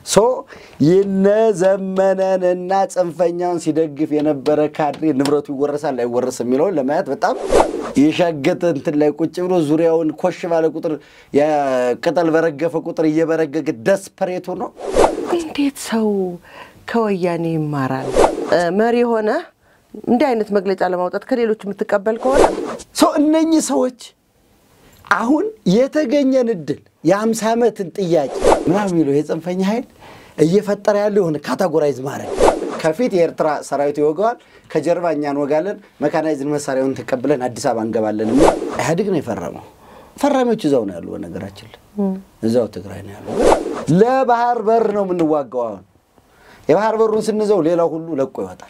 ሶ የነ ዘመነንና ጽንፈኛውን ሲደግፍ የነበረ ካድሬ ንብረቱ ይወረሳል አይወረስ የሚለውን ለማየት በጣም የሻገተ እንትን ላይ ቁጭ ብሎ ዙሪያውን ኮሽ ባለ ቁጥር ቅጠል በረገፈ ቁጥር እየበረገገ ደስፐሬቱ ነው። እንዴት ሰው ከወያኔ ይማራል? መሪ የሆነ እንዲህ አይነት መግለጫ ለማውጣት ከሌሎች የምትቀበል ከሆነ ሰው እነኚህ ሰዎች አሁን የተገኘን እድል የአምሳ ዓመትን ጥያቄ ምናምን የሚለው የጽንፈኛ ኃይል እየፈጠረ ያለው የሆነ ካታጎራይዝ ማድረግ ከፊት የኤርትራ ሰራዊት ይወገዋል፣ ከጀርባ እኛ እንወጋለን፣ መካናይዝን መሳሪያውን ተቀብለን አዲስ አበባ እንገባለን የሚል ኢህአዴግ ነው የፈረመው። ፈራሚዎች እዛው ነው ያሉ። በነገራችን ላይ እዛው ትግራይ ነው ያሉ። ለባህር በር ነው የምንዋጋው። አሁን የባህር በሩን ስንዘው ሌላው ሁሉ ለቆ ይወጣል።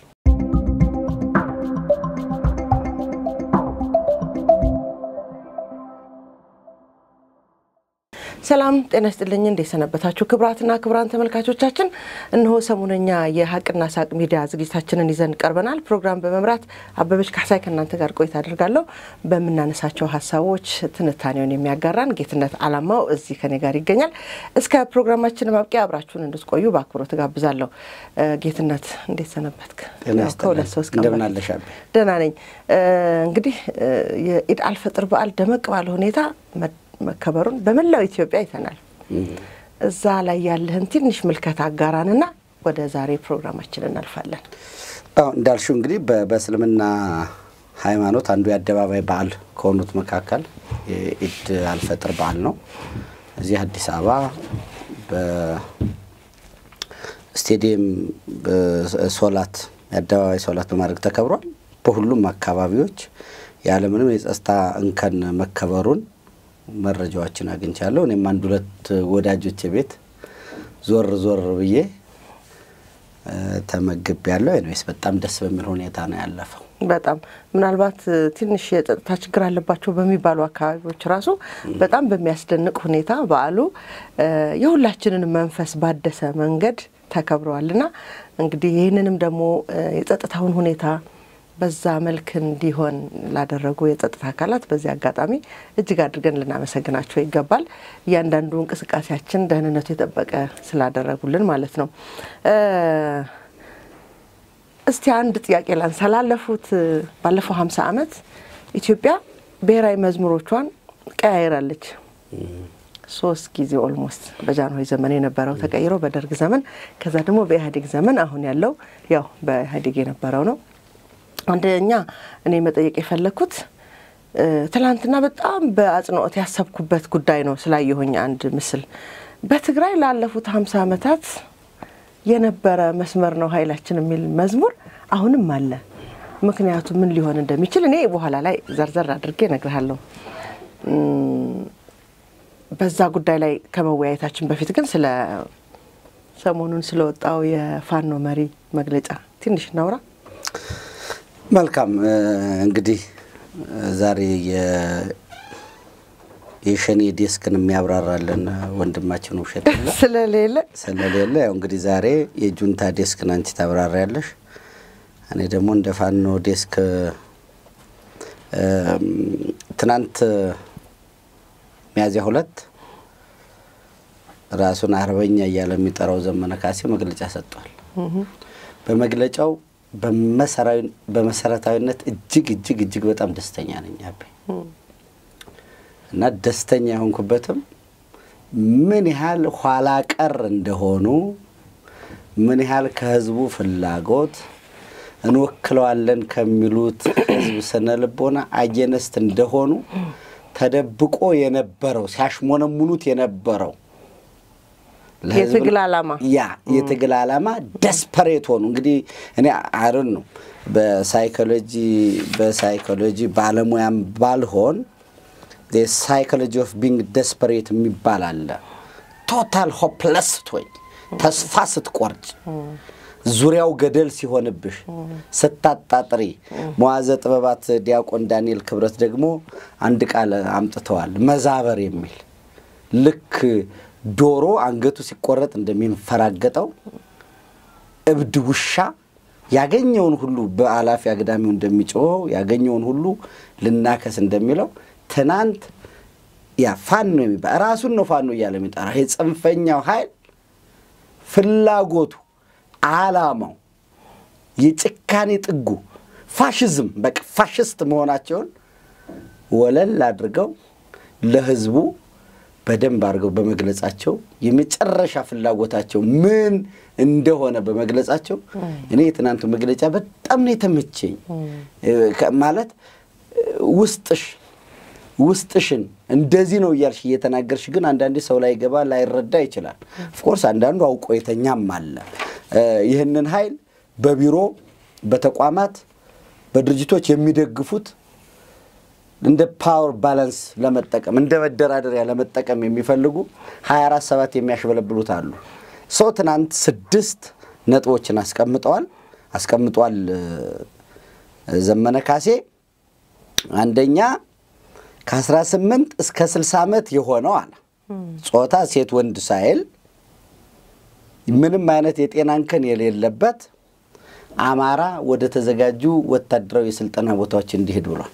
ሰላም ጤና ይስጥልኝ። እንዴት ሰነበታችሁ? ክቡራትና ክቡራን ተመልካቾቻችን፣ እነሆ ሰሞነኛ የሀቅና ሳቅ ሚዲያ ዝግጅታችንን ይዘን ቀርበናል። ፕሮግራም በመምራት አበበች ካሳይ ከእናንተ ጋር ቆይታ አድርጋለሁ። በምናነሳቸው ሀሳቦች ትንታኔውን የሚያጋራን ጌትነት አላማው እዚህ ከኔ ጋር ይገኛል። እስከ ፕሮግራማችን ማብቂያ አብራችሁን እንድትቆዩ በአክብሮት ጋብዛለሁ። ጌትነት እንዴት ሰነበትክ? ከሁለት ሶስት ቀን እንደምን አለሽ? ደህና ነኝ። እንግዲህ የኢድ አልፈጥር በዓል ደመቅ ባለ ሁኔታ መከበሩን በመላው ኢትዮጵያ አይተናል። እዛ ላይ ያለህን ትንሽ ምልከታ አጋራንና ወደ ዛሬ ፕሮግራማችን እናልፋለን። እንዳልሽው እንግዲህ በእስልምና ሃይማኖት አንዱ የአደባባይ በዓል ከሆኑት መካከል የኢድ አልፈጥር በዓል ነው። እዚህ አዲስ አበባ በስቴዲየም ሶላት የአደባባይ ሶላት በማድረግ ተከብሯል። በሁሉም አካባቢዎች ያለምንም የጸጥታ እንከን መከበሩን መረጃዎችን አግኝቻለሁ። እኔም አንድ ሁለት ወዳጆች ቤት ዞር ዞር ብዬ ተመግብ ያለው ኤኒዌይስ በጣም ደስ በሚል ሁኔታ ነው ያለፈው። በጣም ምናልባት ትንሽ የጸጥታ ችግር አለባቸው በሚባሉ አካባቢዎች ራሱ በጣም በሚያስደንቅ ሁኔታ በዓሉ የሁላችንን መንፈስ ባደሰ መንገድ ተከብረዋልና እንግዲህ ይህንንም ደግሞ የጸጥታውን ሁኔታ በዛ መልክ እንዲሆን ላደረጉ የጸጥታ አካላት በዚህ አጋጣሚ እጅግ አድርገን ልናመሰግናቸው ይገባል። እያንዳንዱ እንቅስቃሴያችን ደህንነቱ የጠበቀ ስላደረጉልን ማለት ነው። እስቲ አንድ ጥያቄ ላንሳ። ላለፉት ባለፈው ሀምሳ ዓመት ኢትዮጵያ ብሔራዊ መዝሙሮቿን ቀያይራለች። ሶስት ጊዜ ኦልሞስት በጃንሆይ ዘመን የነበረው ተቀይሮ በደርግ ዘመን ከዛ ደግሞ በኢህአዴግ ዘመን አሁን ያለው ያው በኢህአዴግ የነበረው ነው። አንደኛ እኔ መጠየቅ የፈለግኩት ትላንትና በጣም በአጽንኦት ያሰብኩበት ጉዳይ ነው ስላየሁኝ አንድ ምስል በትግራይ ላለፉት ሀምሳ ዓመታት የነበረ መስመር ነው ኃይላችን የሚል መዝሙር አሁንም አለ። ምክንያቱ ምን ሊሆን እንደሚችል እኔ በኋላ ላይ ዘርዘር አድርጌ እነግርሃለሁ። በዛ ጉዳይ ላይ ከመወያየታችን በፊት ግን ስለ ሰሞኑን ስለወጣው የፋኖ መሪ መግለጫ ትንሽ እናውራ። መልካም እንግዲህ ዛሬ የሸኔ ዴስክን የሚያብራራለን ወንድማችን ውብሸት ስለሌለ ስለሌለ ያው እንግዲህ ዛሬ የጁንታ ዴስክን አንቺ ታብራሪያለሽ። እኔ ደግሞ እንደ ፋኖ ዴስክ ትናንት ሚያዝያ ሁለት ራሱን አርበኛ እያለ የሚጠራው ዘመነ ካሴ መግለጫ ሰጥቷል። በመግለጫው በመሰረታዊነት እጅግ እጅግ እጅግ በጣም ደስተኛ ነኝ አቤ እና ደስተኛ የሆንኩበትም ምን ያህል ኋላ ቀር እንደሆኑ ምን ያህል ከህዝቡ ፍላጎት እንወክለዋለን ከሚሉት ህዝብ ስነ ልቦና አየነስት እንደሆኑ ተደብቆ የነበረው ሲያሽሞነሙኑት የነበረው የትግል ዓላማ ያ የትግል ዓላማ ደስፐሬት ሆኑ። እንግዲህ እኔ አይዶን ነው በሳይኮሎጂ በሳይኮሎጂ ባለሙያም ባልሆን ሳይኮሎጂ ኦፍ ቢንግ ደስፐሬት የሚባል አለ። ቶታል ሆፕለስ ስትሆኝ፣ ተስፋ ስትቆርጭ፣ ዙሪያው ገደል ሲሆንብሽ፣ ስታጣጥሪ። መዋዘ ጥበባት ዲያቆን ዳንኤል ክብረት ደግሞ አንድ ቃል አምጥተዋል፣ መዛበር የሚል ልክ ዶሮ አንገቱ ሲቆረጥ እንደሚንፈራገጠው እብድ ውሻ ያገኘውን ሁሉ በአላፊ አግዳሚው እንደሚጮኸው ያገኘውን ሁሉ ልናከስ እንደሚለው ትናንት ያ ፋኖ የሚባል ራሱን ነው ፋኖ እያለ የሚጠራ ይሄ ጽንፈኛው ኃይል ፍላጎቱ፣ ዓላማው፣ የጭካኔ ጥጉ ፋሽዝም በቃ ፋሽስት መሆናቸውን ወለል አድርገው ለህዝቡ በደንብ አድርገው በመግለጻቸው የመጨረሻ ፍላጎታቸው ምን እንደሆነ በመግለጻቸው እኔ የትናንቱ መግለጫ በጣም ነው የተመቸኝ። ማለት ውስጥሽ ውስጥሽን እንደዚህ ነው እያልሽ እየተናገርሽ ግን አንዳንዴ ሰው ላይ ገባ ላይረዳ ይችላል። ኦፍኮርስ አንዳንዱ አውቆ የተኛም አለ። ይህንን ኃይል በቢሮ በተቋማት በድርጅቶች የሚደግፉት እንደ ፓወር ባላንስ ለመጠቀም እንደ መደራደሪያ ለመጠቀም የሚፈልጉ 24 ሰባት የሚያሽበለብሉት አሉ። ሰው ትናንት ስድስት ነጥቦችን አስቀምጠዋል አስቀምጧል ዘመነ ካሴ። አንደኛ ከ18 እስከ 60 ዓመት የሆነው አለ ጾታ ሴት ወንድ ሳይል ምንም አይነት የጤና እንከን የሌለበት አማራ ወደ ተዘጋጁ ወታደራዊ የስልጠና ቦታዎች እንዲሄድ ብሏል።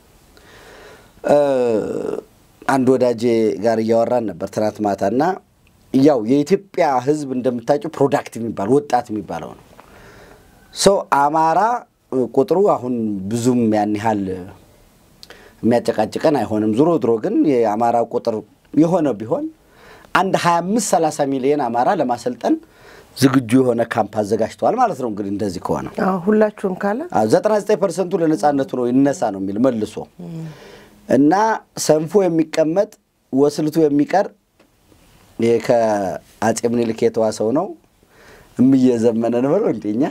አንድ ወዳጄ ጋር እያወራን ነበር ትናንት ማታ እና ያው የኢትዮጵያ ሕዝብ እንደምታውቂው ፕሮዳክት የሚባል ወጣት የሚባለው ነው። ሰው አማራ ቁጥሩ አሁን ብዙም ያን ያህል የሚያጨቃጭቀን አይሆንም። ዞሮ ድሮ ግን የአማራ ቁጥር የሆነ ቢሆን አንድ 25 30 ሚሊዮን አማራ ለማሰልጠን ዝግጁ የሆነ ካምፕ አዘጋጅተዋል ማለት ነው። እንግዲህ እንደዚህ ከሆነ ሁላችሁም ካለ 99 ፐርሰንቱ ለነጻነቱ ነው ይነሳ ነው የሚል መልሶ እና ሰንፎ የሚቀመጥ ወስልቱ የሚቀር ይሄ ከአጼ ምኒልክ የተዋሰው ነው። እምዬ ዘመነ ነው እንደኛ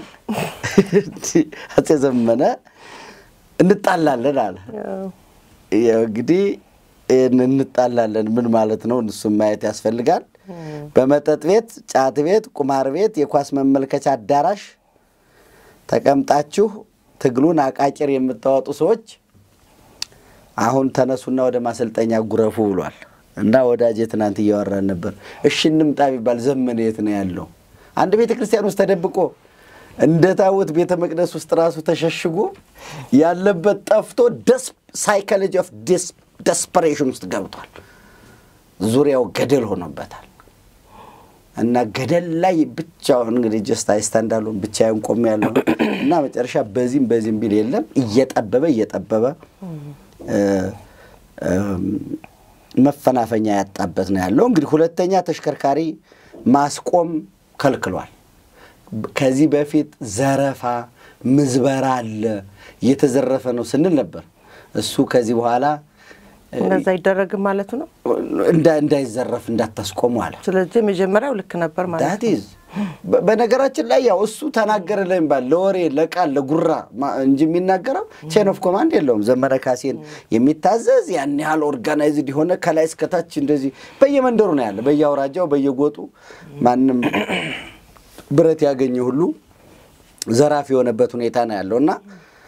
አጼ ዘመነ እንጣላለን አለ። እንግዲህ እንጣላለን ምን ማለት ነው? እሱም ማየት ያስፈልጋል። በመጠጥ ቤት፣ ጫት ቤት፣ ቁማር ቤት፣ የኳስ መመልከቻ አዳራሽ ተቀምጣችሁ ትግሉን አቃቂር የምታወጡ ሰዎች አሁን ተነሱና ወደ ማሰልጠኛ ጉረፉ ብሏል። እና ወዳጄ ትናንት እያወራን ነበር። እሺ እንምጣ ቢባል ዘመነ የት ነው ያለው? አንድ ቤተ ክርስቲያን ውስጥ ተደብቆ እንደ ታቦት ቤተ መቅደስ ውስጥ ራሱ ተሸሽጎ ያለበት ጠፍቶ ሳይኮሎጂ ኦፍ ደስፐሬሽን ውስጥ ገብቷል። ዙሪያው ገደል ሆኖበታል። እና ገደል ላይ ብቻውን እንግዲህ ጀስት አይስታንዳሉን ብቻዬን ቆሜ ያለው እና መጨረሻ በዚህም በዚህም ቢል የለም እየጠበበ እየጠበበ መፈናፈኛ ያጣበት ነው ያለው። እንግዲህ ሁለተኛ ተሽከርካሪ ማስቆም ከልክሏል። ከዚህ በፊት ዘረፋ፣ ምዝበራ አለ እየተዘረፈ ነው ስንል ነበር። እሱ ከዚህ በኋላ እንደዛ አይደረግም ማለቱ ነው። እንዳይዘረፍ እንዳታስቆሙ አለ። ስለዚህ መጀመሪያው ልክ ነበር ማለት ነው። ዳትዝ በነገራችን ላይ ያው እሱ ተናገረ ለሚባል ለወሬ ለቃል ለጉራ እንጂ የሚናገረው ቼን ኦፍ ኮማንድ የለውም። ዘመነ ካሴን የሚታዘዝ ያን ያህል ኦርጋናይዝድ የሆነ ከላይ እስከታች እንደዚህ በየመንደሩ ነው ያለ፣ በየአውራጃው በየጎጡ ማንም ብረት ያገኘ ሁሉ ዘራፊ የሆነበት ሁኔታ ነው ያለው እና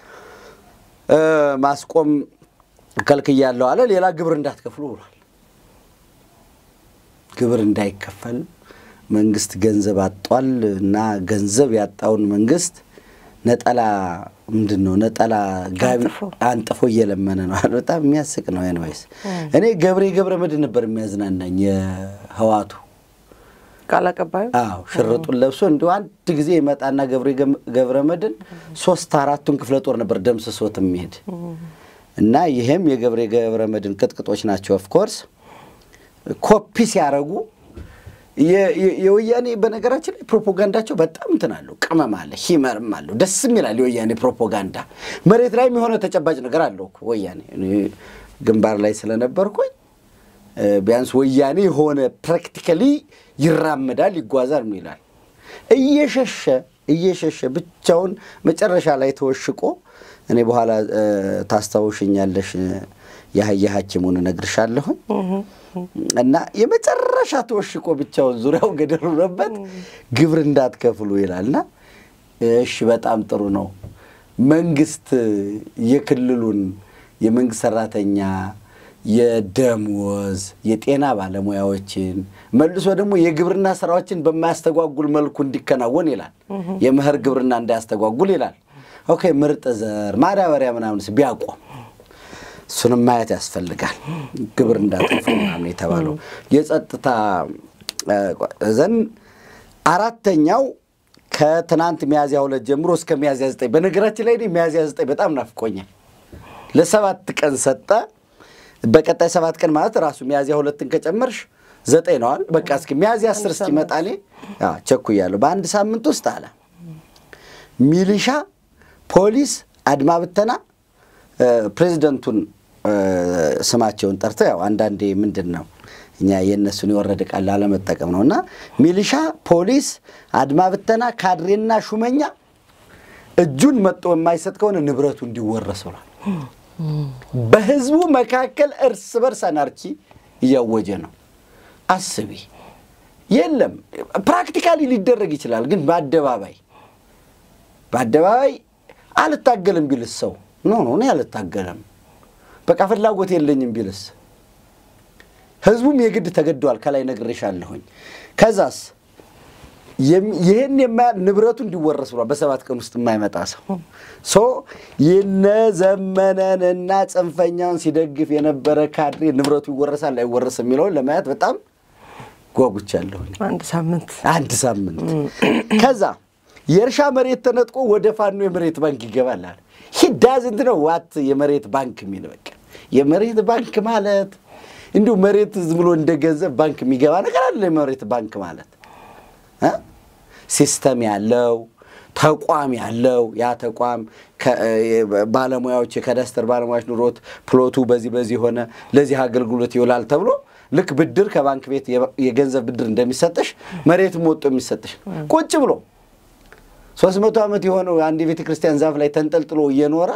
ማስቆም ከልክያለሁ አለ። ሌላ ግብር እንዳትከፍሉ ብሏል። ግብር እንዳይከፈል መንግስት ገንዘብ አጧል እና ገንዘብ ያጣውን መንግስት ነጠላ ምንድን ነው ነጠላ ጋቢ አንጥፎ እየለመነ ነው። በጣም የሚያስቅ ነው። ኤንዌይስ እኔ ገብሬ ገብረ መድህን ነበር የሚያዝናናኝ የህዋቱ ቃል አቀባዩ አዎ ሽርጡን ለብሶ እንዲሁ አንድ ጊዜ ይመጣና ገብሬ ገብረ መድህን ሶስት አራቱን ክፍለ ጦር ነበር ደምስሶት የሚሄድ እና ይሄም የገብሬ ገብረ መድህን ቅጥቅጦች ናቸው። ኦፍኮርስ ኮፒ ሲያደርጉ የወያኔ በነገራችን ላይ ፕሮፓጋንዳቸው በጣም እንትን አለው፣ ቅመም አለ፣ ሂመርም አለው፣ ደስም ይላል። የወያኔ ፕሮፓጋንዳ መሬት ላይም የሆነ ተጨባጭ ነገር አለው እኮ ወያኔ። ግንባር ላይ ስለነበርኩኝ ቢያንስ ወያኔ የሆነ ፕራክቲካሊ ይራመዳል፣ ይጓዛል ይላል። እየሸሸ እየሸሸ ብቻውን መጨረሻ ላይ ተወሽቆ እኔ በኋላ ታስታውሽኛለሽ የአህያ ሐኪሙን እነግርሻለሁኝ እና የመጨረሻ ተወሽቆ ብቻውን ዙሪያው ገደል ሆኖበት ግብር እንዳትከፍሉ ይላልና፣ እሺ በጣም ጥሩ ነው። መንግስት የክልሉን የመንግስት ሰራተኛ የደሞዝ የጤና ባለሙያዎችን መልሶ ደግሞ የግብርና ስራዎችን በማያስተጓጉል መልኩ እንዲከናወን ይላል። የመኸር ግብርና እንዳያስተጓጉል ይላል። ኦኬ ምርጥ ዘር ማዳበሪያ ምናምንስ ቢያቆም እሱንም ማየት ያስፈልጋል። ግብር እንዳጠፉ ምናምን የተባለው የጸጥታ ዘን አራተኛው ከትናንት ሚያዝያ ሁለት ጀምሮ እስከ ሚያዝያ ዘጠኝ በነገራችን ላይ እኔ ሚያዝያ ዘጠኝ በጣም ናፍቆኛል። ለሰባት ቀን ሰጠ። በቀጣይ ሰባት ቀን ማለት ራሱ ሚያዝያ ሁለትን ከጨመርሽ ዘጠኝ ነዋል። በቃ እስኪ ሚያዝያ አስር እስኪመጣ እኔ አዎ ቸኩያለሁ። በአንድ ሳምንት ውስጥ አለ ሚሊሻ፣ ፖሊስ፣ አድማ ብተና ፕሬዚደንቱን ስማቸውን ጠርተው ያው አንዳንዴ ምንድን ነው እኛ የእነሱን የወረደ ቃል ላለመጠቀም ነው እና ሚሊሻ፣ ፖሊስ፣ አድማ ብተና፣ ካድሬና ሹመኛ እጁን መጦ የማይሰጥ ከሆነ ንብረቱ እንዲወረስ ብሏል። በህዝቡ መካከል እርስ በርስ አናርኪ እያወጀ ነው። አስቢ። የለም ፕራክቲካሊ ሊደረግ ይችላል፣ ግን በአደባባይ በአደባባይ አልታገልም ቢልስ ሰው ኖ ኖ እኔ አልታገልም በቃ ፍላጎት የለኝም ቢልስ ህዝቡም የግድ ተገደዋል። ከላይ ነግሬሻለሁኝ። ከዛስ ይህን የማያ ንብረቱ እንዲወረስ ብሏል። በሰባት ቀን ውስጥ የማይመጣ ሰው ሶ የነ ዘመነንና ጽንፈኛውን ሲደግፍ የነበረ ካድሬ ንብረቱ ይወረሳል አይወረስም የሚለውን ለማየት በጣም ጓጉቻለሁኝ። አንድ ሳምንት አንድ ሳምንት ከዛ የእርሻ መሬት ተነጥቆ ወደ ፋኖ የመሬት ባንክ ይገባል አለ። ሂዳዝንት ነው ዋት የመሬት ባንክ የሚል በቃ የመሬት ባንክ ማለት እንዲሁ መሬት ዝም ብሎ እንደ ገንዘብ ባንክ የሚገባ ነገር አለ። የመሬት ባንክ ማለት ሲስተም ያለው ተቋም ያለው ያ ተቋም ባለሙያዎች የካዳስተር ባለሙያዎች ኑሮት ፕሎቱ በዚህ በዚህ ሆነ ለዚህ አገልግሎት ይውላል ተብሎ ልክ ብድር ከባንክ ቤት የገንዘብ ብድር እንደሚሰጥሽ መሬትም ወጦ የሚሰጥሽ ቁጭ ብሎ ሶስት መቶ ዓመት የሆነው አንድ የቤተ ክርስቲያን ዛፍ ላይ ተንጠልጥሎ እየኖረ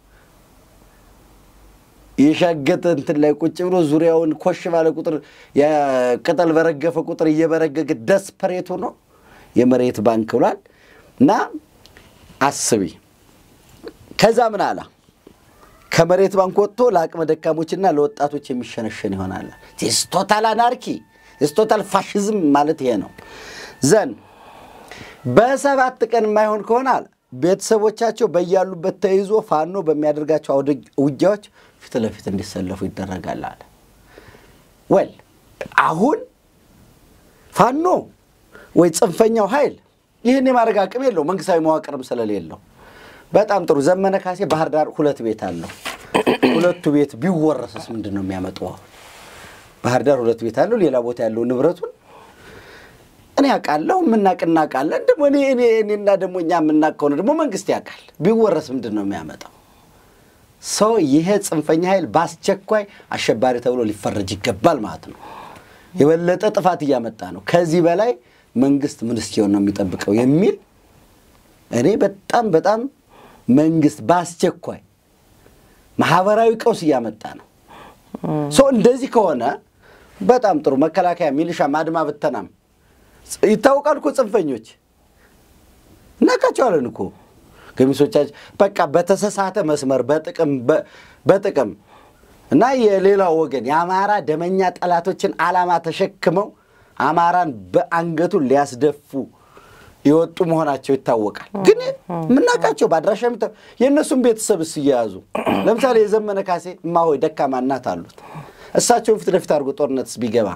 የሻገተ እንትን ላይ ቁጭ ብሎ ዙሪያውን ኮሽ ባለ ቁጥር ቅጠል በረገፈ ቁጥር እየበረገገ ደስፐሬቱ ነው የመሬት ባንክ ብሏል። እና አስቢ። ከዛ ምን አላ ከመሬት ባንክ ወጥቶ ለአቅመ ደካሞችና ለወጣቶች የሚሸነሸን ይሆናል። ቶታል አናርኪ ቶታል ፋሽዝም ማለት ይሄ ነው። ዘን በሰባት ቀን የማይሆን ከሆነ አለ ቤተሰቦቻቸው በያሉበት ተይዞ ፋኖ በሚያደርጋቸው አውደ ውጊያዎች ፊት ለፊት እንዲሰለፉ ይደረጋል አለ። ወል አሁን ፋኖ ወይ ጽንፈኛው ኃይል ይህን የማድረግ አቅም የለው፣ መንግስታዊ መዋቅርም ስለሌለው። በጣም ጥሩ። ዘመነ ካሴ ባህር ዳር ሁለት ቤት አለው። ሁለቱ ቤት ቢወረስስ ምንድን ነው የሚያመጣው? አሁን ባህር ዳር ሁለት ቤት አለው፣ ሌላ ቦታ ያለው ንብረቱን እኔ ያውቃለሁ፣ የምናቅ እናውቃለን። ደግሞ እኔ እኔ እኔና ደግሞ እኛ የምናቅ ከሆነ ደግሞ መንግስት ያውቃል። ቢወረስ ምንድን ነው የሚያመጣው? ሰው ይሄ ጽንፈኛ ኃይል በአስቸኳይ አሸባሪ ተብሎ ሊፈረጅ ይገባል ማለት ነው። የበለጠ ጥፋት እያመጣ ነው። ከዚህ በላይ መንግስት ምን እስኪሆን ነው የሚጠብቀው የሚል እኔ በጣም በጣም መንግስት በአስቸኳይ ማህበራዊ ቀውስ እያመጣ ነው። ሰው እንደዚህ ከሆነ በጣም ጥሩ መከላከያ፣ ሚሊሻም፣ አድማ ብተናም ይታወቃል እኮ ጽንፈኞች እናውቃቸዋለን እኮ ገሚሶቻችን በቃ በተሰሳተ መስመር በጥቅም በጥቅም እና የሌላው ወገን የአማራ ደመኛ ጠላቶችን ዓላማ ተሸክመው አማራን በአንገቱን ሊያስደፉ የወጡ መሆናቸው ይታወቃል። ግን የምናውቃቸው በአድራሻ የእነሱም ቤተሰብስ እየያዙ ለምሳሌ የዘመነ ካሴ እማሆይ ደካማ እናት አሉት። እሳቸውን ፊት ለፊት አድርጎ ጦርነትስ ቢገባ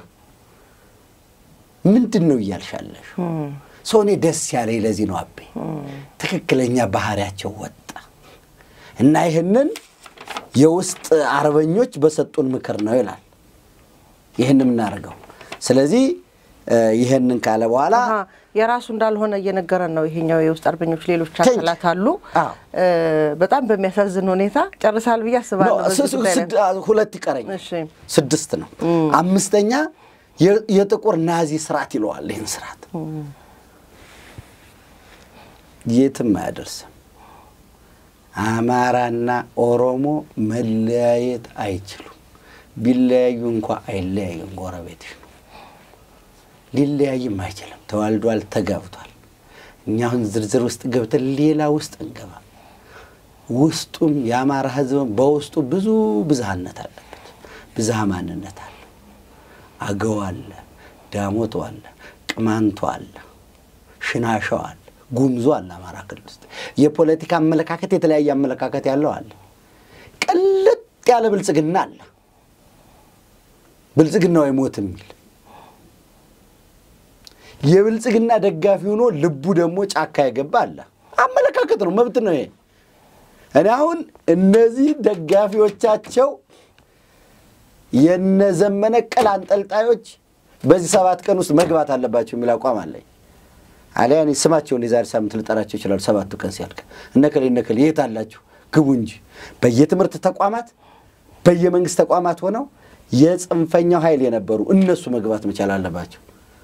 ምንድን ነው እያልሻለሽ? ሰው እኔ ደስ ያለኝ ለዚህ ነው አቤ ትክክለኛ ባህሪያቸው ወጣ እና ይህንን የውስጥ አርበኞች በሰጡን ምክር ነው ይላል ይህን የምናደርገው። ስለዚህ ይህንን ካለ በኋላ የራሱ እንዳልሆነ እየነገረን ነው። ይሄኛው የውስጥ አርበኞች ሌሎች አካላት አሉ። በጣም በሚያሳዝን ሁኔታ ጨርሳል ብዬ አስባለሁ። ሁለት ይቀረኝ፣ ስድስት ነው። አምስተኛ የጥቁር ናዚ ስርዓት ይለዋል። ይህን ስርዓት የትም አያደርስም። አማራና ኦሮሞ መለያየት አይችሉም። ቢለያዩ እንኳ አይለያዩም፣ ጎረቤትሽ ነው። ሊለያይም አይችልም። ተዋልዷል፣ ተጋብቷል። እኛ አሁን ዝርዝር ውስጥ ገብተን ሌላ ውስጥ እንገባ። ውስጡም የአማራ ሕዝብም በውስጡ ብዙ ብዝሃነት አለበት። ብዝሃ ማንነት አለ። አገው አለ፣ ዳሞቶ አለ፣ ቅማንቶ አለ፣ ሽናሻው አለ፣ ጉምዞ አለ። አማራ ክልል ውስጥ የፖለቲካ አመለካከት የተለያየ አመለካከት ያለው አለ። ቅልጥ ያለ ብልጽግና አለ። ብልጽግናው አይሞት የሚል የብልጽግና ደጋፊ ሆኖ ልቡ ደግሞ ጫካ የገባ አለ። አመለካከት ነው፣ መብት ነው ይሄ። እኔ አሁን እነዚህ ደጋፊዎቻቸው የነዘመነ ቅል አንጠልጣዮች በዚህ ሰባት ቀን ውስጥ መግባት አለባቸው የሚል አቋም አለኝ። አሊያ እኔ ስማቸውን የዛሬ ሳምንት ልጠራቸው ይችላሉ። ሰባቱ ቀን ሲያልቅ እነከሌ እነከሌ የት አላችሁ ግቡ እንጂ በየትምህርት ተቋማት በየመንግስት ተቋማት ሆነው የጽንፈኛው ኃይል የነበሩ እነሱ መግባት መቻል አለባቸው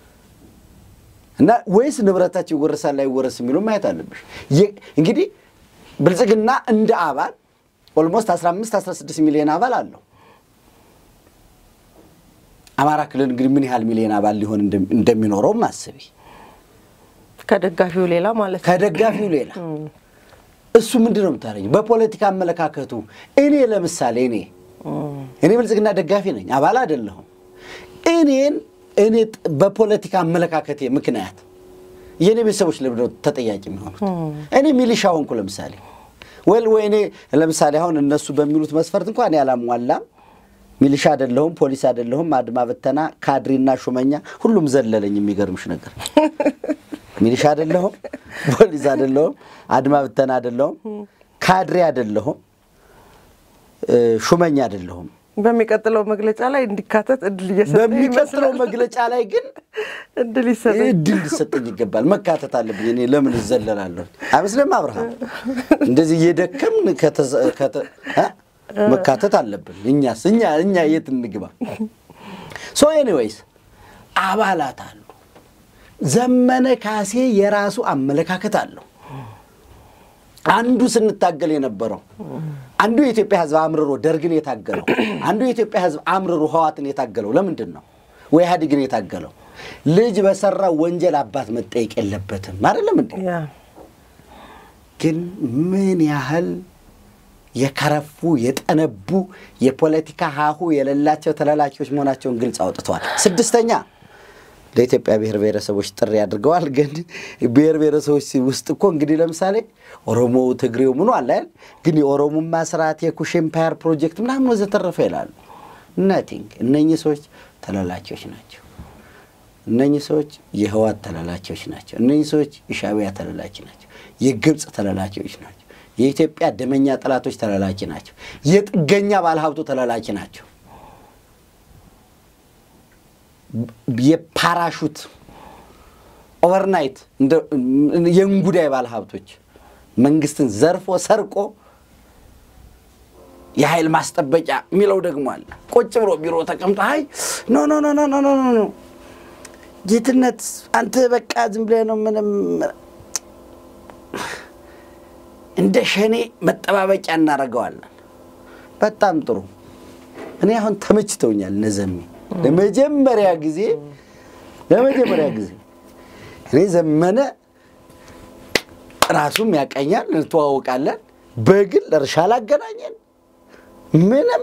እና ወይስ ንብረታቸው ይወረሳል ላይወረስ የሚሉ ማየት አለብሽ። እንግዲህ ብልጽግና እንደ አባል ኦልሞስት 15 16 ሚሊዮን አባል አለው። አማራ ክልል እንግዲህ ምን ያህል ሚሊዮን አባል ሊሆን እንደሚኖረውም አስቢ። ከደጋፊው ሌላ ማለት ነው። ከደጋፊው ሌላ እሱ ምንድን ነው የምታደርጊው? በፖለቲካ አመለካከቱ እኔ ለምሳሌ እኔ እኔ ብልጽግና ደጋፊ ነኝ፣ አባል አይደለሁም። እኔን እኔ በፖለቲካ አመለካከቴ ምክንያት የእኔ ቤተሰቦች ለምንድን ነው ተጠያቂ የሚሆኑት? እኔ ሚሊሻ ሆንኩ ለምሳሌ ወይ ወይ እኔ ለምሳሌ አሁን እነሱ በሚሉት መስፈርት እንኳን እኔ አላሟላም። ሚሊሻ አይደለሁም፣ ፖሊስ አይደለሁም፣ አድማ በተና ካድሪና ሹመኛ ሁሉም ዘለለኝ። የሚገርምሽ ነገር ሚሊሻ አይደለሁም፣ ፖሊስ አይደለሁም፣ አድማ በተና አይደለሁም፣ ካድሬ አይደለሁም፣ ሹመኛ አይደለሁም። በሚቀጥለው መግለጫ ላይ እንዲካተት እድል እየሰጠ በሚቀጥለው መግለጫ ላይ ግን እድል ይሰጠ እድል ሊሰጠኝ ይገባል። መካተት አለብኝ። እኔ ለምን እዘለላለሁ? አይመስልም? አብርሃም እንደዚህ እየደከምን መካተት አለብን። እኛስ እኛ እኛ የት እንግባ? ሶ ኤኒዌይስ አባላት አሉ። ዘመነ ካሴ የራሱ አመለካከት አለው። አንዱ ስንታገል የነበረው አንዱ የኢትዮጵያ ሕዝብ አምርሮ ደርግን የታገለው አንዱ የኢትዮጵያ ሕዝብ አምርሮ ህዋትን የታገለው ለምንድን ነው? ወይ ኢህአዴግን የታገለው ልጅ በሰራው ወንጀል አባት መጠየቅ የለበትም አይደለም እንዴ? ግን ምን ያህል የከረፉ የጠነቡ የፖለቲካ ሀሁ የሌላቸው ተላላኪዎች መሆናቸውን ግልጽ አውጥተዋል። ስድስተኛ ለኢትዮጵያ ብሔር ብሔረሰቦች ጥሪ አድርገዋል። ግን ብሔር ብሔረሰቦች ውስጥ እኮ እንግዲህ ለምሳሌ ኦሮሞው፣ ትግሬው ምኑ አለ አይደል? ግን የኦሮሞማ ስርዓት የኩሽ ኤምፓየር ፕሮጀክት ምናምን ወዘተረፈ ይላሉ። ነቲንግ። እነኚህ ሰዎች ተላላኪዎች ናቸው። እነኚህ ሰዎች የህዋት ተላላኪዎች ናቸው። እነኚህ ሰዎች የሻዕቢያ ተላላኪ ናቸው። የግብፅ ተላላኪዎች ናቸው። የኢትዮጵያ ደመኛ ጠላቶች ተላላኪ ናቸው። የጥገኛ ባለሀብቱ ተላላኪ ናቸው። የፓራሹት ኦቨርናይት የእንጉዳይ ባለሀብቶች መንግስትን ዘርፎ ሰርቆ የኃይል ማስጠበቂያ የሚለው ደግሞ አለ። ቁጭ ብሎ ቢሮ ተቀምጦ አይ ኖ ኖ ኖ ኖ ኖ ኖ ጌትነት አንተ በቃ ዝም ብለህ ነው ምንም እንደ ሸኔ መጠባበቂያ እናደርገዋለን። በጣም ጥሩ። እኔ አሁን ተመችተውኛል። ነዘሜ ለመጀመሪያ ጊዜ ለመጀመሪያ ጊዜ እኔ ዘመነ ራሱም ያቀኛል፣ እንተዋወቃለን። በግል እርሻ ላገናኘን ምንም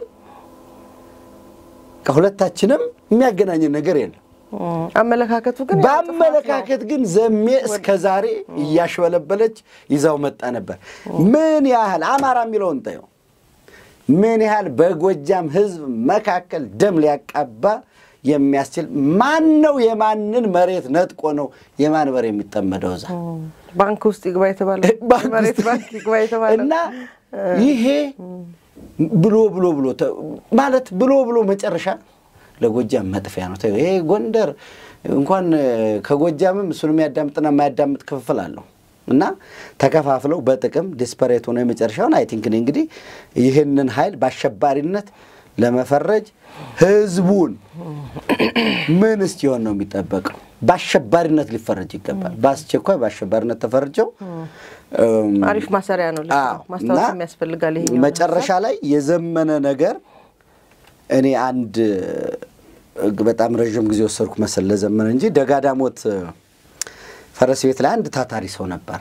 ከሁለታችንም የሚያገናኘን ነገር የለም። አመለካከቱ ግን በአመለካከት ግን ዘሜ እስከ ዛሬ እያሽበለበለች ይዛው መጣ ነበር። ምን ያህል አማራ የሚለውን ጠየው ምን ያህል በጎጃም ሕዝብ መካከል ደም ሊያቃባ የሚያስችል ማን ነው? የማንን መሬት ነጥቆ ነው የማን በር የሚጠመደው? እዛ ባንክ ውስጥ ይግባ የተባለ መሬት ባንክ ይግባ የተባለ እና ይሄ ብሎ ብሎ ብሎ ማለት ብሎ ብሎ መጨረሻ ለጎጃም መጥፊያ ነው። ይሄ ጎንደር እንኳን ከጎጃምም እሱን የሚያዳምጥና የማያዳምጥ ክፍፍል አለው እና ተከፋፍለው በጥቅም ዲስፐሬት ሆነው የመጨረሻውን አይ ቲንክ እኔ እንግዲህ ይህንን ኃይል በአሸባሪነት ለመፈረጅ ህዝቡን ምን እስኪሆን ነው የሚጠበቀው? በአሸባሪነት ሊፈረጅ ይገባል። በአስቸኳይ በአሸባሪነት ተፈርጀው አሪፍ ማሰሪያ ነው። ማስታወስ የሚያስፈልጋል። ይሄ መጨረሻ ላይ የዘመነ ነገር እኔ አንድ በጣም ረዥም ጊዜ ወሰድኩ መሰል ለዘመነ እንጂ ደጋዳሞት ፈረስ ቤት ላይ አንድ ታታሪ ሰው ነበር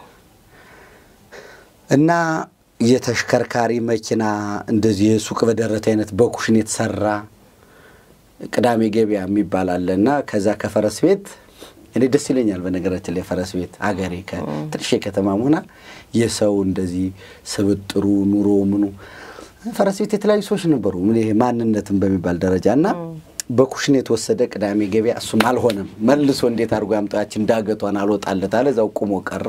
እና የተሽከርካሪ መኪና እንደዚህ የሱቅ በደረት አይነት በኩሽን የተሰራ ቅዳሜ ገበያ የሚባል አለ እና ከዛ ከፈረስ ቤት እኔ ደስ ይለኛል። በነገራችን ላይ ፈረስ ቤት አገሬ ትንሽ የከተማ መሆና የሰው እንደዚህ ስብጥሩ ኑሮ ምኑ ፈረስ ቤት የተለያዩ ሰዎች ነበሩ። ይሄ ማንነትን በሚባል ደረጃ እና በኩሽን የተወሰደ ቅዳሜ ገበያ እሱም አልሆነም። መልሶ እንዴት አድርጎ ያምጣችን ዳገቷን አልወጣለት አለ። እዛው ቁሞ ቀረ።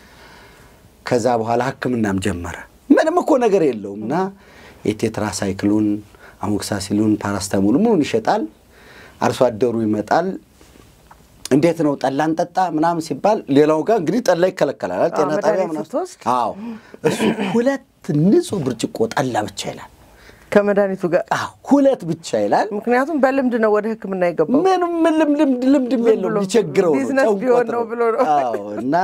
ከዛ በኋላ ሕክምናም ጀመረ። ምንም እኮ ነገር የለውም እና የቴትራ ሳይክሉን፣ አሞክሳሲሉን፣ ፓራስታሙል ምኑን ይሸጣል። አርሶ አደሩ ይመጣል። እንዴት ነው ጠላ እንጠጣ ምናምን ሲባል ሌላው ጋር እንግዲህ ጠላ ይከለከላል። ጤና ጣቢያ መድኃኒት ምናምን ስትወስድ? አዎ እሱ ሁለት ንጹህ ብርጭቆ ጠላ ብቻ ይላል። ከመድኃኒቱ ጋር አዎ ሁለት ብቻ ይላል። ምክንያቱም በልምድ ነው ወደ ሕክምና የገባው። ምንም ምንም ልምድ ልምድም ዝም የለውም ብሎ ሊቸግረው ነው ቢዝነስ ጨንቆት ቢሆን ነው ብሎ ነው። አዎ እና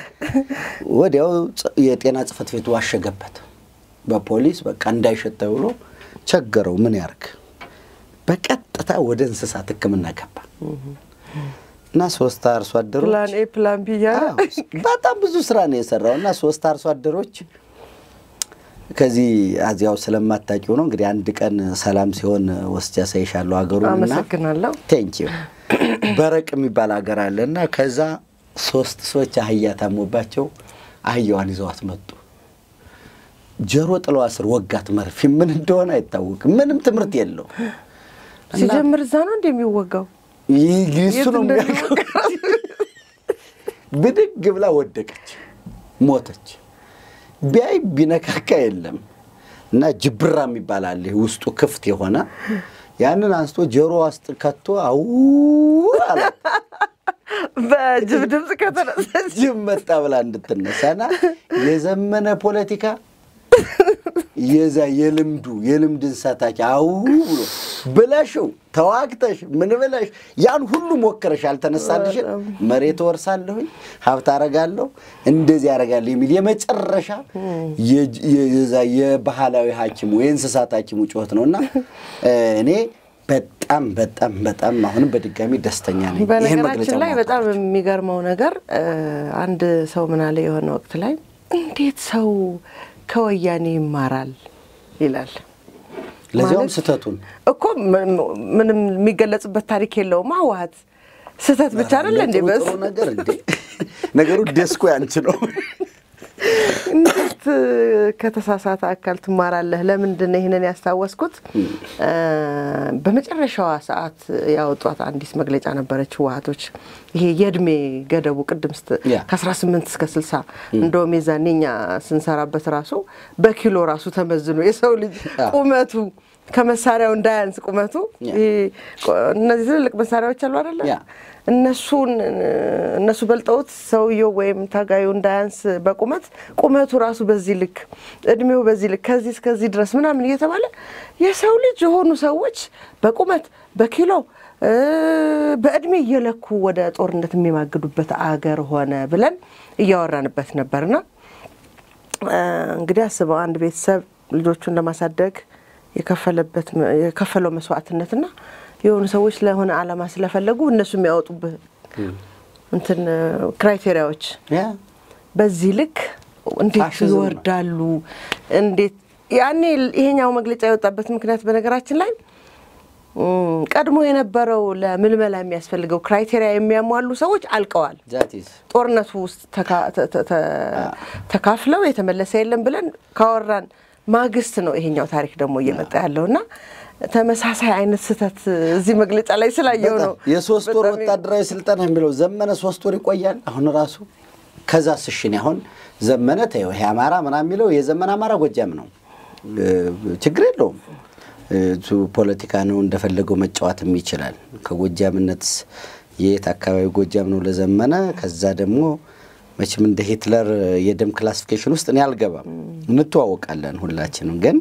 ወዲያው ጸ- የጤና ጽሕፈት ቤቱ አሸገበት በፖሊስ በቃ እንዳይሸጥ ተብሎ ቸገረው። ምን ያርግ? በቀጥታ ወደ እንስሳት ሕክምና ገባ እና ሶስት አርሶ አደሮች ፕላን ኤ ፕላን ቢ እያለ አዎ፣ በጣም ብዙ ስራ ነው የሰራው እና ሶስት አርሶ አደሮች ከዚህ አዚያው ስለማታውቂው ነው እንግዲህ አንድ ቀን ሰላም ሲሆን ወስጃ ሳይሻለሁ ሀገሩን እና አመሰግናለሁ። ቴንኪዩ በረቅ የሚባል ሀገር አለ እና ከዛ ሶስት ሰዎች አህያ ታሞባቸው አህያዋን ይዘዋት መጡ። ጆሮ ጥለዋ ስር ወጋት መርፌ። ምን እንደሆነ አይታወቅም። ምንም ትምህርት የለው። ሲጀምር እዛ ነው እንደሚወጋው ይህ እሱ የት ነው እንደሚወጋ የሚያውቀው። ብድግ ብላ ወደቀች፣ ሞተች። ቢያይ ቢነካካ የለም እና ጅብራ የሚባል አለ ይሄ ውስጡ ክፍት የሆነ ያንን አንስቶ ጆሮ ውስጥ ከቶ አው አላት። በጅብ ድምፅ ከተነሳች ጅብ መጣ ብላ እንድትነሳና የዘመነ ፖለቲካ የዛ የልምዱ የልምድ እንስሳታች አው ብሎ ብለሽው ተዋግተሽ ምን ብለሽ ያን ሁሉ ሞከረሽ አልተነሳልሽን፣ መሬት ወርሳለሁኝ ሀብት አረጋለሁ እንደዚህ ያረጋለሁ የሚል የመጨረሻ የጅ- የዛ የባህላዊ ሐኪሙ የእንስሳት ሐኪሙ ጩኸት ነው እና እኔ በጣም በጣም በጣም አሁንም በድጋሚ ደስተኛ ነኝ። ይህን መግለጫ በነገራችን ላይ ማውጣት በጣም የሚገርመው ነገር እ፣ አንድ ሰው ምን አለ የሆነ ወቅት ላይ እንዴት ሰው ከወያኔ ይማራል ይላል። ለዚያውም ማለት ስህተቱን እኮ ም- ምንም የሚገለጽበት ታሪክ የለውም። ህወሓት ስህተት ብቻ አይደለ እንዴ? ጥሩ በስ ጥሩ ነገር እንዴ ነገሩ ደስኮ ያንቺ ነው። እንዴት ከተሳሳተ አካል ትማራለህ? ለምንድን ነው ይህንን ያስታወስኩት? እ፣ በመጨረሻዋ ሰዓት ያወጧት አንዲት መግለጫ ነበረች ህወሓቶች ይሄ የእድሜ ገደቡ ቅድም ስት ያ። ከ18 እስከ 60 እንደውም የዛኔ እኛ ስንሰራበት ራሱ በኪሎ ራሱ ተመዝኖ የሰው ልጅ ያ። ቁመቱ ከመሳሪያው እንዳያንስ ቁመቱ ያ። ይሄ ቆ- እነዚህ ትልልቅ መሳሪያዎች አሉ አይደለ? ያ። እነሱን እነሱ በልጠውት ሰውየው ወይም ታጋዩ እንዳያንስ በቁመት ቁመቱ ራሱ በዚህ ልክ እድሜው በዚህ ልክ ከዚህ እስከዚህ ድረስ ምናምን እየተባለ የሰው ልጅ የሆኑ ሰዎች በቁመት በኪሎ እ፣ በእድሜ እየለኩ ወደ ጦርነት የሚማግዱበት አገር ሆነ ብለን እያወራንበት ነበርና እ፣ እንግዲህ አስበው አንድ ቤተሰብ ልጆቹን ለማሳደግ የከፈለበት የከፈለው መስዋዕትነትና የሆኑ ሰዎች ለሆነ ዓላማ ስለፈለጉ እነሱ የሚያወጡበት እንትን ክራይቴሪያዎች ያ በዚህ ልክ እንዴት ፋሽዝም ነው። ይወርዳሉ? እንዴት ያኔ ይሄኛው መግለጫ የወጣበት ምክንያት በነገራችን ላይ እም፣ ቀድሞ የነበረው ለምልመላ የሚያስፈልገው ክራይቴሪያ የሚያሟሉ ሰዎች አልቀዋል። ዛት ኢዝ ጦርነቱ ውስጥ ተካ- ተ- ተ- ተ- ተካፍለው የተመለሰ የለም ብለን ካወራን ማግስት ነው ይሄኛው ታሪክ ደግሞ እየመጣ ያለው እና ተመሳሳይ አይነት ስህተት እዚህ መግለጫ ላይ ስላየው ነው። የሶስት ወር በጣም ወታደራዊ ስልጠና የሚለው ዘመነ ሶስት ወር ይቆያል። አሁን ራሱ ከዛ ስሽን አሁን ዘመነ ተይው ይሄ አማራ ምናምን የሚለው የዘመነ አማራ ጎጃም ነው። እ፣ ችግር የለውም። እ፣ እሱ ፖለቲካ ነው እንደፈለገው መጫወትም ይችላል። ከጎጃምነት የት አካባቢ ጎጃም ነው ለዘመነ። ከዛ ደግሞ መቼም እንደ ሂትለር የደም ክላሲፊኬሽን ውስጥ እኔ አልገባም። እንተዋወቃለን ሁላችንም ግን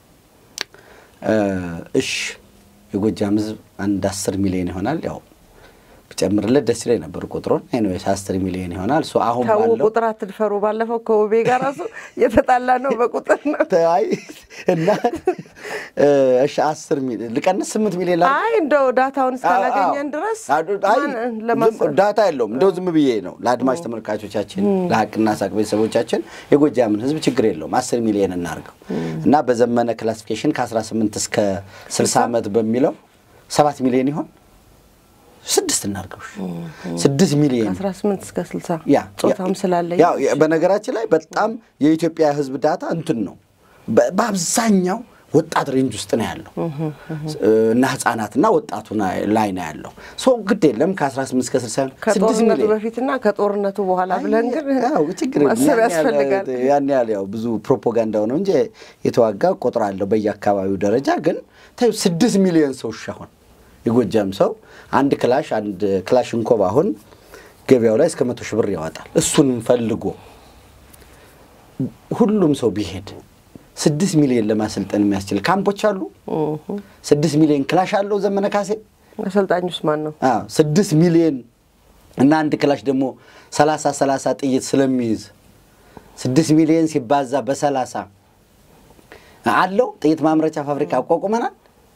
እሽ የጎጃም ሕዝብ አንድ አስር ሚሊዮን ይሆናል። ያው ብጨምርለት ደስ ይለኝ ነበር ቁጥሩን። ኤኒዌይስ አስር ሚሊዮን ይሆናል። እሱ አሁን ተው ባለው ቁጥር አትድፈሩ። ባለፈው ከውቤ ጋር ራሱ የተጣላ ነው በቁጥር ነው። አይ እና እሺ አስር ሚሊዮን ልቀንስ ስምንት ሚሊዮን ላ አይ እንደው ዳታውን እስካላገኘን ድረስ ማን ለማሰብ ዳታ የለውም። እንደው ዝም ብዬ ነው ለአድማጭ ተመልካቾቻችን ለሀቅና ሳቅ ቤተሰቦቻችን የጎጃምን ህዝብ ችግር የለውም አስር ሚሊዮን እናርገው እና በዘመነ ክላሲፊኬሽን ከ18 እስከ 60 ዓመት በሚለው ሰባት ሚሊዮን ይሆን ስድስት እናርገው ስድስት ሚሊዮን ከአስራ ስምንት እስከ ስልሳ ያ ጾታም ስላለኝ ያው በነገራችን ላይ በጣም የኢትዮጵያ ህዝብ ዳታ እንትን ነው። በ- በአብዛኛው ወጣት ሬንጅ ውስጥ ነው ያለው እና ህጻናትና ወጣቱ ላይ ነው ያለው። ሰው ግድ የለም ከ18 እስከ 60 ከጦርነቱ በፊትና ከጦርነቱ በኋላ ብለን ግን ችግር ማሰብ ያስፈልጋል። ያን ያህል ያው ብዙ ፕሮፓጋንዳው ነው እንጂ የተዋጋ ቁጥር አለው በየአካባቢው ደረጃ ግን ታዩ ስድስት ሚሊዮን ሰው አሁን የጎጃም ሰው አንድ ክላሽ አንድ ክላሽ እንኮብ አሁን ገበያው ላይ እስከ መቶ ሺህ ብር ያወጣል። እሱንም ፈልጎ ሁሉም ሰው ቢሄድ ስድስት ሚሊዮን ለማሰልጠን የሚያስችል ካምፖች አሉ። ስድስት ሚሊዮን ክላሽ አለው ዘመነ ካሴ። አሰልጣኙስ ማን ነው? አዎ ስድስት ሚሊዮን እና አንድ ክላሽ ደግሞ ሰላሳ ሰላሳ ጥይት ስለሚይዝ ስድስት ሚሊዮን ሲባዛ በሰላሳ አለው ጥይት ማምረቻ ፋብሪካ አቋቁመናል።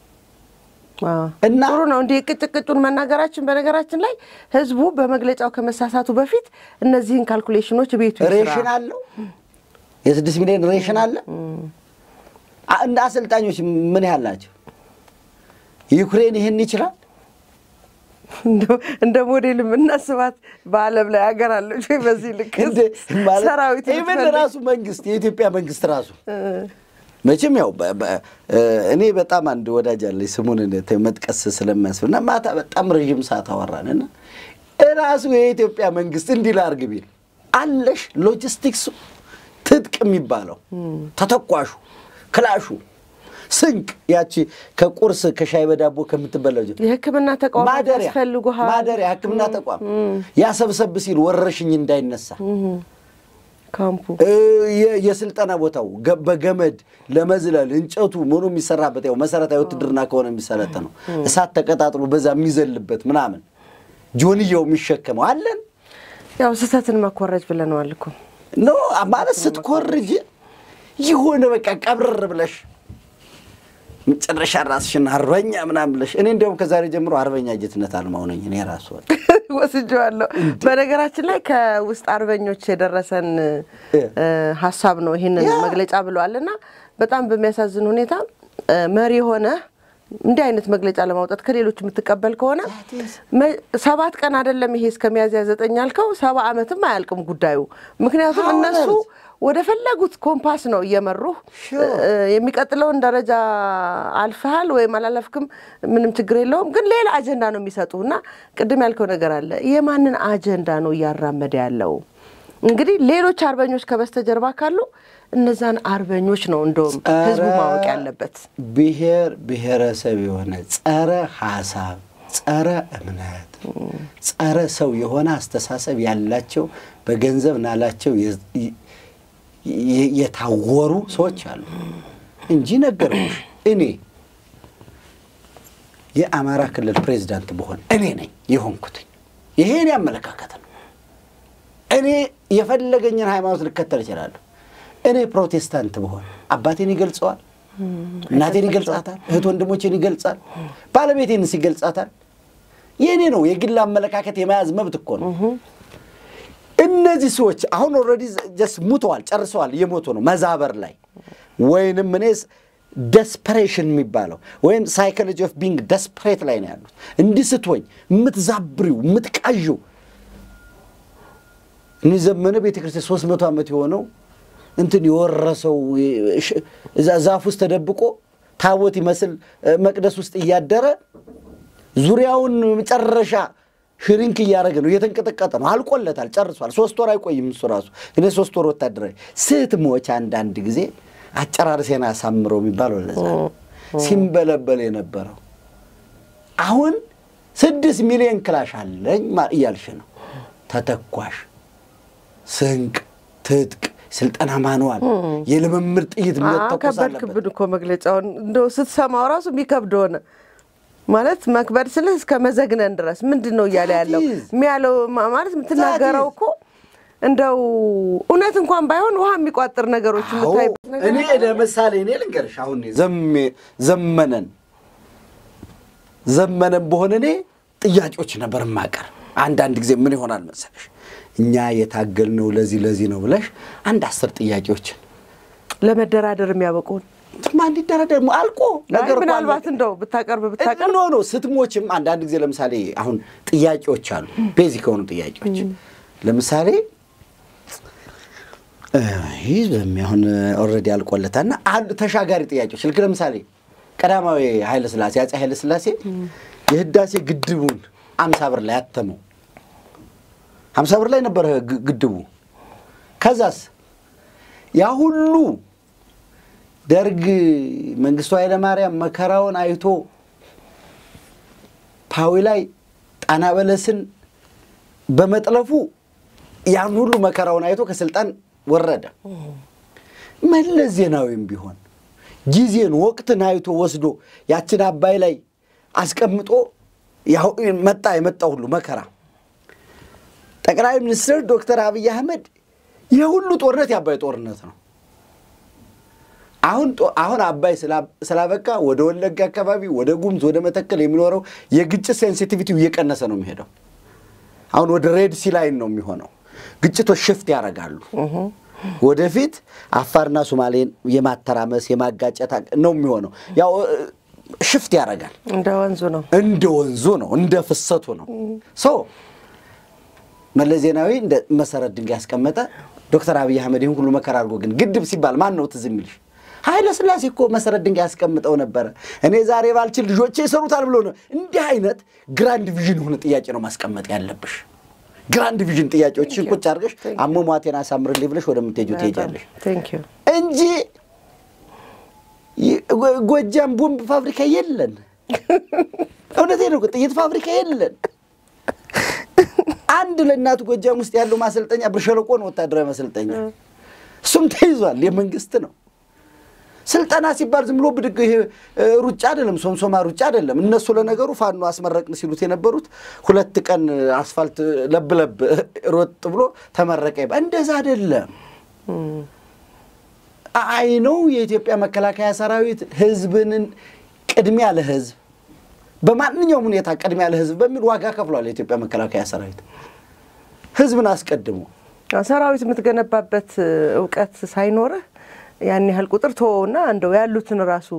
እና ጥሩ ነው እንዲህ ቅጭቅጩን መናገራችን። በነገራችን ላይ ህዝቡ በመግለጫው ከመሳሳቱ በፊት እነዚህን ካልኩሌሽኖች ቤቱ ሬሽን አለው የስድስት ሚሊዮን ሬሽን አለ። እንደ አሰልጣኞች ምን ያህል ናቸው? ዩክሬን ይህን ይችላል? እንደ ሞዴል የምናስባት በዓለም ላይ ሀገር አለች ወይ? በዚህ ልክ ሰራዊት ኢቨን ራሱ መንግስት የኢትዮጵያ መንግስት ራሱ መቼም ያው እኔ በጣም አንድ ወዳጅ አለኝ ስሙን መጥቀስ ስለሚያስብ እና ማታ በጣም ረዥም ሰዓት አወራንና ራሱ የኢትዮጵያ መንግስት እንዲህ ላድርግ ቢል አለሽ ሎጂስቲክሱ ትጥቅ የሚባለው ተተኳሹ፣ ክላሹ፣ ስንቅ ያቺ ከቁርስ ከሻይ በዳቦ ከምትበላው የሕክምና ተቋም ያስፈልጉሃል። ማደሪያ ሕክምና ተቋም ያሰብሰብ ሲል ወረርሽኝ እንዳይነሳ ካምፑ የስልጠና ቦታው በገመድ ለመዝለል እንጨቱ ምኑ የሚሰራበት ያው መሰረታዊ ውትድርና ከሆነ የሚሰለጥነው እሳት ተቀጣጥሎ በዛ የሚዘልበት ምናምን ጆንያው የሚሸከመው አለን። ያው ስህተትን መኮረጅ ብለነዋል እኮ ኖ ማለት ስትኮርጅ የሆነ በቃ ቀብርር ብለሽ መጨረሻ ራስሽን አርበኛ ምናምን ብለሽ እኔ እንዲያውም ከዛሬ ጀምሮ አርበኛ ጀትነት አልማው ነኝ እኔ ራሱ ወስጄዋለሁ። በነገራችን ላይ ከውስጥ አርበኞች የደረሰን ሀሳብ ነው ይህንን መግለጫ ብለዋል እና በጣም በሚያሳዝን ሁኔታ መሪ የሆነ እንዲህ አይነት መግለጫ ለማውጣት ከሌሎች የምትቀበል ከሆነ ሰባት ቀን አይደለም ይሄ እስከ ሚያዝያ ዘጠኝ ያልከው ሰባ ዓመትም አያልቅም ጉዳዩ። ምክንያቱም እነሱ ወደ ፈለጉት ኮምፓስ ነው እየመሩህ። የሚቀጥለውን ደረጃ አልፈሃል ወይም አላለፍክም ምንም ችግር የለውም፣ ግን ሌላ አጀንዳ ነው የሚሰጡህ እና ቅድም ያልከው ነገር አለ። የማንን አጀንዳ ነው እያራመደ ያለው? እንግዲህ ሌሎች አርበኞች ከበስተጀርባ ካሉ እነዛን አርበኞች ነው እንደውም ህዝቡ ማወቅ ያለበት። ብሔር ብሔረሰብ የሆነ ጸረ ሀሳብ፣ ጸረ እምነት፣ ጸረ ሰው የሆነ አስተሳሰብ ያላቸው በገንዘብ ናላቸው የታወሩ ሰዎች አሉ እንጂ ነገርኩሽ። እኔ የአማራ ክልል ፕሬዚዳንት በሆን እኔ ነኝ የሆንኩትኝ። ይሄ እኔ አመለካከት ነው። እኔ የፈለገኝን ሃይማኖት ልከተል እችላለሁ። እኔ ፕሮቴስታንት ብሆን አባቴን ይገልጸዋል፣ እናቴን ይገልጻታል፣ እህት ወንድሞቼን ይገልጻል፣ ባለቤቴንስ ይገልጻታል። የእኔ ነው የግል አመለካከት የመያዝ መብት እኮ ነው። እነዚህ ሰዎች አሁን ኦልሬዲ ጀስት ሙተዋል፣ ጨርሰዋል፣ እየሞቱ ነው መዛበር ላይ ወይንም እኔ ደስፐሬሽን የሚባለው ወይም ሳይኮሎጂ ኦፍ ቢንግ ደስፐሬት ላይ ነው ያሉት። እንዲህ ስትሆኝ የምትዛብሪው የምትቃዥው እኔ ዘመነ ቤተ ክርስቲያን ሶስት መቶ ዓመት የሆነው እንትን የወረሰው እዛ ዛፍ ውስጥ ተደብቆ ታቦት ይመስል መቅደስ ውስጥ እያደረ ዙሪያውን መጨረሻ ሽሪንክ እያደረገ ነው፣ እየተንቀጠቀጠ ነው። አልቆለታል፣ ጨርሷል። ሶስት ወር አይቆይም እሱ ራሱ። እኔ ሶስት ወር ወታደራዊ ስትሞች አንዳንድ ጊዜ አጨራርሴን አሳምረው የሚባለው ለዛ ሲንበለበል የነበረው አሁን ስድስት ሚሊዮን ክላሽ አለኝ እያልሽ ነው። ተተኳሽ፣ ስንቅ፣ ትጥቅ፣ ስልጠና ማንዋል፣ የልምምድ ጥይት መተኮስ ከበድክብን እኮ መግለጫውን እንደው ስትሰማው ራሱ የሚከብድ ሆነ። ማለት መክበድ ስልህ እስከ መዘግነን ድረስ ምንድን ነው እያለ ያለው የሚያለው ማለት የምትናገረው እኮ እንደው እውነት እንኳን ባይሆን ውሃ የሚቋጥር ነገሮች የምታይበት ነገር እኔ ለምሳሌ እኔ ልንገርሽ አሁን ዘመነን ዘመነን በሆነ እኔ ጥያቄዎች ነበር ማቀር አንዳንድ ጊዜ ምን ይሆናል መሰለሽ እኛ የታገልነው ለዚህ ለዚህ ነው ብለሽ አንድ አስር ጥያቄዎችን ለመደራደር የሚያበቁን ማን ሊደራደር አልቆ ነገር እኮ ምናልባት እንደው ብታቀርብ ብታቀርብ ኖ ኖ ስትሞችም አንዳንድ ጊዜ ለምሳሌ አሁን ጥያቄዎች አሉ ቤዚክ የሆኑ ጥያቄዎች ለምሳሌ ይህ በሚሆን ኦልሬዲ አልቆለታል እና አሉ ተሻጋሪ ጥያቄዎች ልክ ለምሳሌ ቀዳማዊ ኃይለ ሥላሴ አፄ ኃይለ ሥላሴ የህዳሴ ግድቡን አምሳ ብር ላይ አተመው ሀምሳ ብር ላይ ነበረ ግ- ግድቡ ከዛስ ያ ሁሉ ደርግ መንግስቱ ኃይለማርያም መከራውን አይቶ ፓዊ ላይ ጣና በለስን በመጥለፉ ያን ሁሉ መከራውን አይቶ ከስልጣን ወረደ። መለስ ዜናዊም ቢሆን ጊዜን ወቅትን አይቶ ወስዶ ያችን አባይ ላይ አስቀምጦ ያው መጣ የመጣው ሁሉ መከራ ጠቅላይ ሚኒስትር ዶክተር አብይ አህመድ የሁሉ ጦርነት የአባይ ጦርነት ነው። አሁን ጦ- አሁን አባይ ስላ- ስላበቃ ወደ ወለጋ አካባቢ ወደ ጉምዝ ወደ መተከል የሚኖረው የግጭት ሴንሲቲቪቲው እየቀነሰ ነው የሚሄደው። አሁን ወደ ሬድ ሲ ላይን ነው የሚሆነው። ግጭቶች ሽፍት ያደርጋሉ። ወደፊት አፋርና ሶማሌን የማተራመስ የማጋጨት አቅ- ነው የሚሆነው። ያው እ፣ ሽፍት ያደርጋል። እንደ ወንዙ ነው። እንደ ወንዙ ነው፣ እንደ ፍሰቱ ነው። ሶ መለስ ዜናዊ እንደ መሰረት ድንጋይ ያስቀመጠ ዶክተር አብይ አህመድ ይህን ሁሉ መከራ አድርጎ ግን ግድብ ሲባል ማን ነው ትዝ የሚልሽ? ኃይለ ሥላሴ እኮ መሰረት ድንጋይ ያስቀምጠው ነበረ። እኔ ዛሬ ባልችል ልጆቼ ይሰሩታል ብሎ ነው። እንዲህ አይነት ግራንድ ቪዥን የሆነ ጥያቄ ነው ማስቀመጥ ያለብሽ። ግራንድ ቪዥን ጥያቄዎችን ቁጭ አድርገሽ አሟሟቴን አሳምርልኝ ብለሽ ወደምትሄጂው ትሄጃለሽ ቴንክ ዩ እንጂ ይ- ጎ- ጎጃም ቦምብ ፋብሪካ የለን። እውነቴን ነው። ጥይት ፋብሪካ የለን። አንድ ለእናቱ ጎጃም ውስጥ ያለው ማሰልጠኛ ብር ሸለቆ ነው፣ ወታደራዊ ማሰልጠኛ። እሱም ተይዟል፣ የመንግስት ነው። ስልጠና ሲባል ዝም ብሎ ብድግ ይሄ እ፣ ሩጫ አይደለም፣ ሶምሶማ ሩጫ አይደለም። እነሱ ለነገሩ ፋኖ አስመረቅን ሲሉት የነበሩት ሁለት ቀን አስፋልት ለብ ለብ ሮጥ ብሎ ተመረቀ ይባል። እንደዛ አይደለም። አይ ነው የኢትዮጵያ መከላከያ ሰራዊት ህዝብንን ቅድሚያ ለህዝብ በማንኛውም ሁኔታ ቅድሚያ ለህዝብ በሚል ዋጋ ከፍሏል። የኢትዮጵያ መከላከያ ሰራዊት ህዝብን አስቀድሞ ሰራዊት የምትገነባበት እውቀት ሳይኖርህ ያን ያህል ቁጥር ተወውና እንደው ያሉትን ራሱ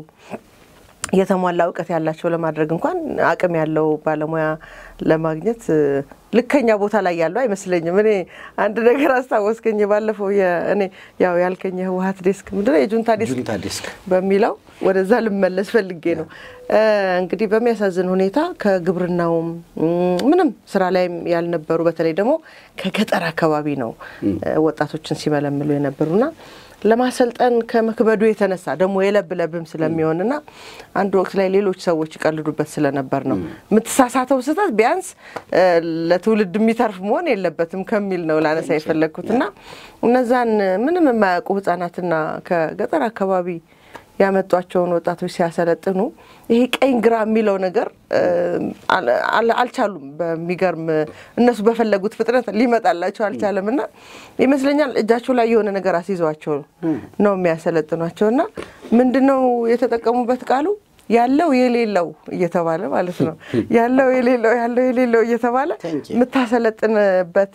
የተሟላ እውቀት ያላቸው ለማድረግ እንኳን አቅም ያለው ባለሙያ ለማግኘት እ፣ ልከኛ ቦታ ላይ ያለው አይመስለኝም። እኔ አንድ ነገር አስታወስከኝ። ባለፈው የ- እኔ ያው ያልከኝ የህወሀት ዴስክ ምንድን ነው የጁንታ ዴስክ ጁንታ ዴስክ በሚለው ወደዛ ልመለስ ፈልጌ ነው። እ፣ እንግዲህ በሚያሳዝን ሁኔታ ከግብርናውም እም፣ ምንም ስራ ላይም ያልነበሩ በተለይ ደግሞ ከገጠር አካባቢ ነው እ፣ ወጣቶችን ሲመለምሉ የነበሩና ለማሰልጠን ከመክበዱ የተነሳ ደግሞ የለብ ለብም ስለሚሆንና አንድ ወቅት ላይ ሌሎች ሰዎች ይቀልዱበት ስለነበር ነው የምትሳሳተው ስህተት ቢያንስ እ፣ ለትውልድ የሚተርፍ መሆን የለበትም ከሚል ነው ላነሳ የፈለግኩትና እነዛን ምንም የማያውቁ ህጻናትና ከገጠር አካባቢ ያመጧቸውን ወጣቶች ሲያሰለጥኑ ይሄ ቀኝ ግራ የሚለው ነገር እ፣ አል- አል- አልቻሉም። በሚገርም እነሱ በፈለጉት ፍጥነት ሊመጣላቸው አልቻለም እና ይመስለኛል እጃቸው ላይ የሆነ ነገር አስይዘዋቸው ነው የሚያሰለጥኗቸው እና ምንድን ነው የተጠቀሙበት ቃሉ ያለው የሌለው እየተባለ ማለት ነው ያለው የሌለው ያለው የሌለው እየተባለ Thank you. የምታሰለጥንበት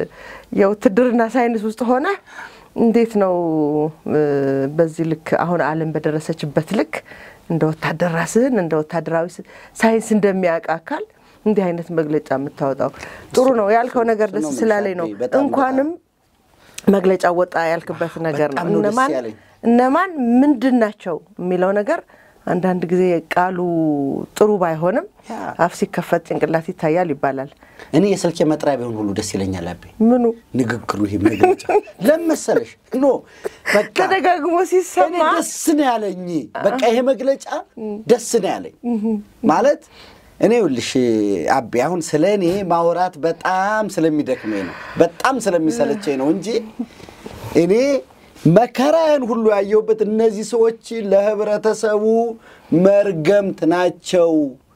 የውትድርና ሳይንስ ውስጥ ሆነ እንዴት ነው እ፣ በዚህ ልክ አሁን ዓለም በደረሰችበት ልክ እንደ ወታደር ራስህን እንደ ወታደራዊ ስ- ሳይንስ እንደሚያውቅ አካል እንዲህ አይነት መግለጫ የምታወጣው ጥሩ ነው ያልከው ነገር ደስ ነው ስላለኝ ነው። የምልሽ፣ በጣም እንኳንም መግለጫ ወጣ ያልክበት ነገር ነው። በጣም ነው ደስ እነማን ያለኝ። እነማን ምንድን ናቸው የሚለው ነገር አንዳንድ ጊዜ ቃሉ ጥሩ ባይሆንም ያ። አፍ ሲከፈት ጭንቅላት ይታያል ይባላል። እኔ የስልኬ መጥሪያ ቢሆን ሁሉ ደስ ይለኛል። አቤ ምኑ ንግግሩ ይሄ መግለጫ ለምን መሰለሽ? ኖ በቃ ተደጋግሞ እኔ ሲሰማ ደስ ነው ያለኝ። በቃ ይሄ መግለጫ ደስ ነው ያለኝ ማለት እኔ ይኸውልሽ አቤ አሁን ስለ እኔ ማውራት በጣም ስለሚደክመኝ ነው፣ በጣም ስለሚሰለቸኝ ነው እንጂ እኔ መከራዬን ሁሉ ያየሁበት እነዚህ ሰዎች ለህብረተሰቡ መርገምት ናቸው።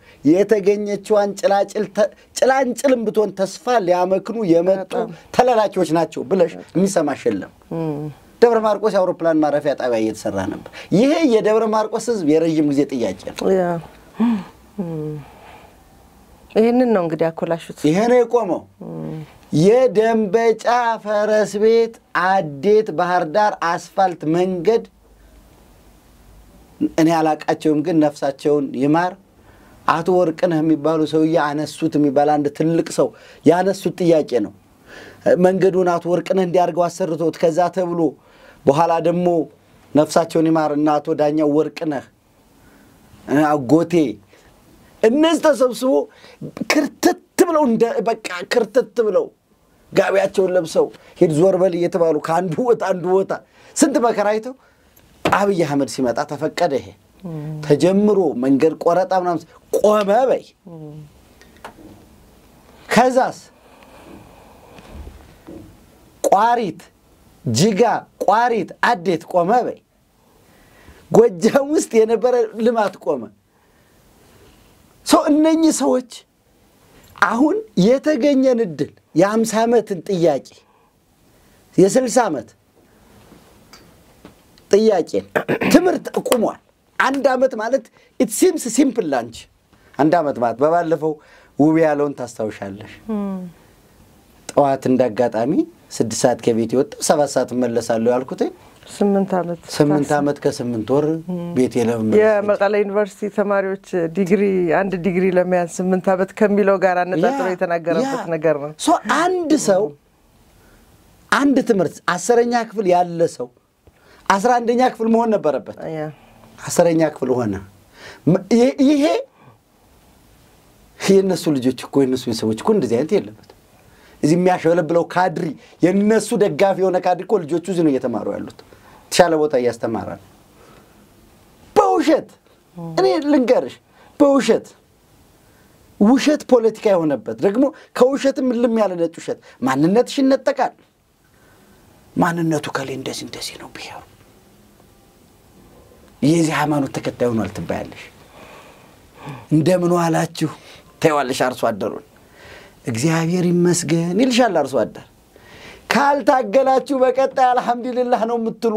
የተገኘችዋን ጭላጭል ተ- ጭላንጭልም ብትሆን ተስፋ ሊያመክኑ የመጡ ተላላኪዎች ናቸው ብለሽ የሚሰማሽ የለም። ደብረ ማርቆስ የአውሮፕላን ማረፊያ ጣቢያ እየተሰራ ነበር። ይሄ የደብረ ማርቆስ ህዝብ የረዥም ጊዜ ጥያቄ ነው። ያ። ይህንን ነው እንግዲህ ያኮላሹት። ይሄ ነው የቆመው። የደንበጫ ፈረስ ቤት አዴት ባህር ዳር አስፋልት መንገድ እኔ አላቃቸውም፣ ግን ነፍሳቸውን ይማር አቶ ወርቅነህ የሚባሉ ሰውዬ አነሱት የሚባል አንድ ትልቅ ሰው ያነሱት ጥያቄ ነው። መንገዱን አቶ ወርቅነህ እንዲያርገው አሰርቶት ከዛ ተብሎ በኋላ ደግሞ ነፍሳቸውን ይማር እና አቶ ዳኛው ወርቅነህ አጎቴ እነዚህ ተሰብስቦ ክርትት ብለው እንደ በቃ ክርትት ብለው ጋቢያቸውን ለብሰው ሂድ ዞር በል እየተባሉ ከአንዱ ቦታ አንዱ ቦታ ስንት መከራ አይተው አብይ አህመድ ሲመጣ ተፈቀደ። ይሄ ተጀምሮ መንገድ ቆረጣ ምናምን ቆመ በይ። ከዛስ ቋሪት፣ ጅጋ፣ ቋሪት፣ አዴት ቆመ በይ። ጎጃም ውስጥ የነበረ ልማት ቆመ። ሰው እነኚህ ሰዎች አሁን የተገኘን እድል የአምሳ ዓመትን ጥያቄ የስልሳ ዓመት ጥያቄን ትምህርት ቁሟል። አንድ ዓመት ማለት ኢት ሲምስ ሲምፕል ላንች አንድ ዓመት ማለት በባለፈው ውብ ያለውን ታስታውሻለሽ። ጠዋት እንዳጋጣሚ ስድስት ሰዓት ከቤት የወጣው ሰባት ሰዓት እመለሳለሁ ያልኩት ስምንት ዓመት ስምንት ዓመት ከስምንት ወር ቤት የለመመ የመቀለ ዩኒቨርሲቲ ተማሪዎች ዲግሪ አንድ ዲግሪ ለመያዝ ስምንት ዓመት ከሚለው ጋር አነጣጥሮ የተናገረበት ነገር ነው። ሶ አንድ ሰው አንድ ትምህርት አስረኛ ክፍል ያለ ሰው አስራ አንደኛ ክፍል መሆን ነበረበት። ያ አስረኛ ክፍል ሆነ። ም- ይሄ- ይሄ የእነሱ ልጆች እኮ የእነሱ ቤተሰቦች እኮ እንደዚህ አይነት የለበትም። እዚህ የሚያሸበለብለው ካድሪ የእነሱ ደጋፊ የሆነ ካድሪ እኮ ልጆቹ እዚህ ነው እየተማሩ ያሉት። የተሻለ ቦታ እያስተማረ ነው። በውሸት እኔ ልንገርሽ፣ በውሸት ውሸት ፖለቲካ የሆነበት ደግሞ ከውሸትም እልም ያለ ነጭ ውሸት ማንነትሽ ይነጠቃል። ማንነቱ ከሌ እንደዚህ እንደዚህ ነው ብሔሩ የዚህ ሃይማኖት ተከታይ ሆኗል ትባያለሽ። እንደምን ዋላችሁ ተይዋለሽ። አርሶ አደሩን እግዚአብሔር ይመስገን ይልሻል አርሶ አደር። ካልታገላችሁ በቀጣይ አልሐምዱሊላህ ነው የምትሉ።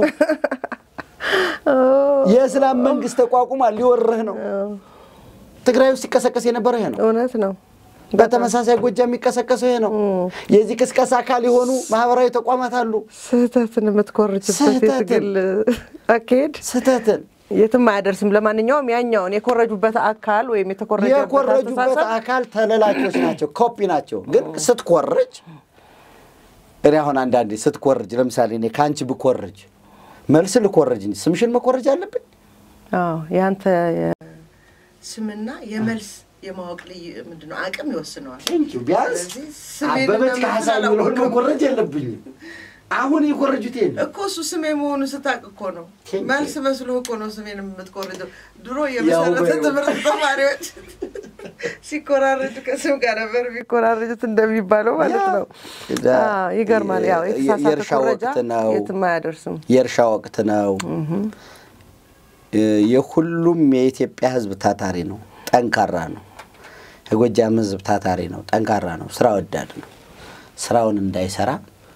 የእስላም መንግስት ተቋቁሟል፣ ሊወርህ ነው። ትግራይ ውስጥ ሲቀሰቀስ የነበረው ይሄ ነው። እውነት ነው። በተመሳሳይ ጎጃም የሚቀሰቀሰው ይሄ ነው። የዚህ ቅስቀሳ አካል የሆኑ ማህበራዊ ተቋማት አሉ። ስህተትን የምትኮርጅበት ስህተትን። የትግል አካሄድ ስህተትን የትም አያደርስም። ለማንኛውም ያኛውን የኮረጁበት አካል ወይም የተኮረጀበት የኮረጁበት አስተሳሰብ አካል ተለላኪዎች ናቸው፣ ኮፒ ናቸው። ግን ስትኮርጅ እኔ አሁን አንዳንዴ ስትኮርጅ፣ ለምሳሌ እኔ ከአንቺ ብኮርጅ መልስ ልኮርጅ እንጂ ስምሽን መኮረጅ አለብኝ? አዎ ያንተ ስምና የመልስ የማወቅ ልዩ ምንድን ነው አቅም ይወስነዋል። ቢያንስ ስለዚህ ስሜን አበበች እና ካሳ ምስል የሚለውን አላወቅም። መኮረጅ የለብኝም። አሁን የኮረጁት ይሄን እኮ እሱ ስሜ መሆኑ ስታቅ እኮ ነው። ቴንኪው። መልስ መስሎ እኮ ነው ስሜን የምትኮርጀው። ድሮ ያው የመሰረተ በይው። ትምህርት ተማሪዎች ሲኮራረጁ ከስም ጋር ነበር የሚኮራረጁት እንደሚባለው ማለት ነው። ያ- አዎ፣ ይገርማል። ያው የተሳሳተ የእርሻ ኮረጃ ወቅት ነው። የትም አያደርስም። የእርሻ ወቅት ነው። የሁሉም የኢትዮጵያ ሕዝብ ታታሪ ነው፣ ጠንካራ ነው። የጎጃም ሕዝብ ታታሪ ነው፣ ጠንካራ ነው፣ ስራ ወዳድ ነው። ስራውን እንዳይሰራ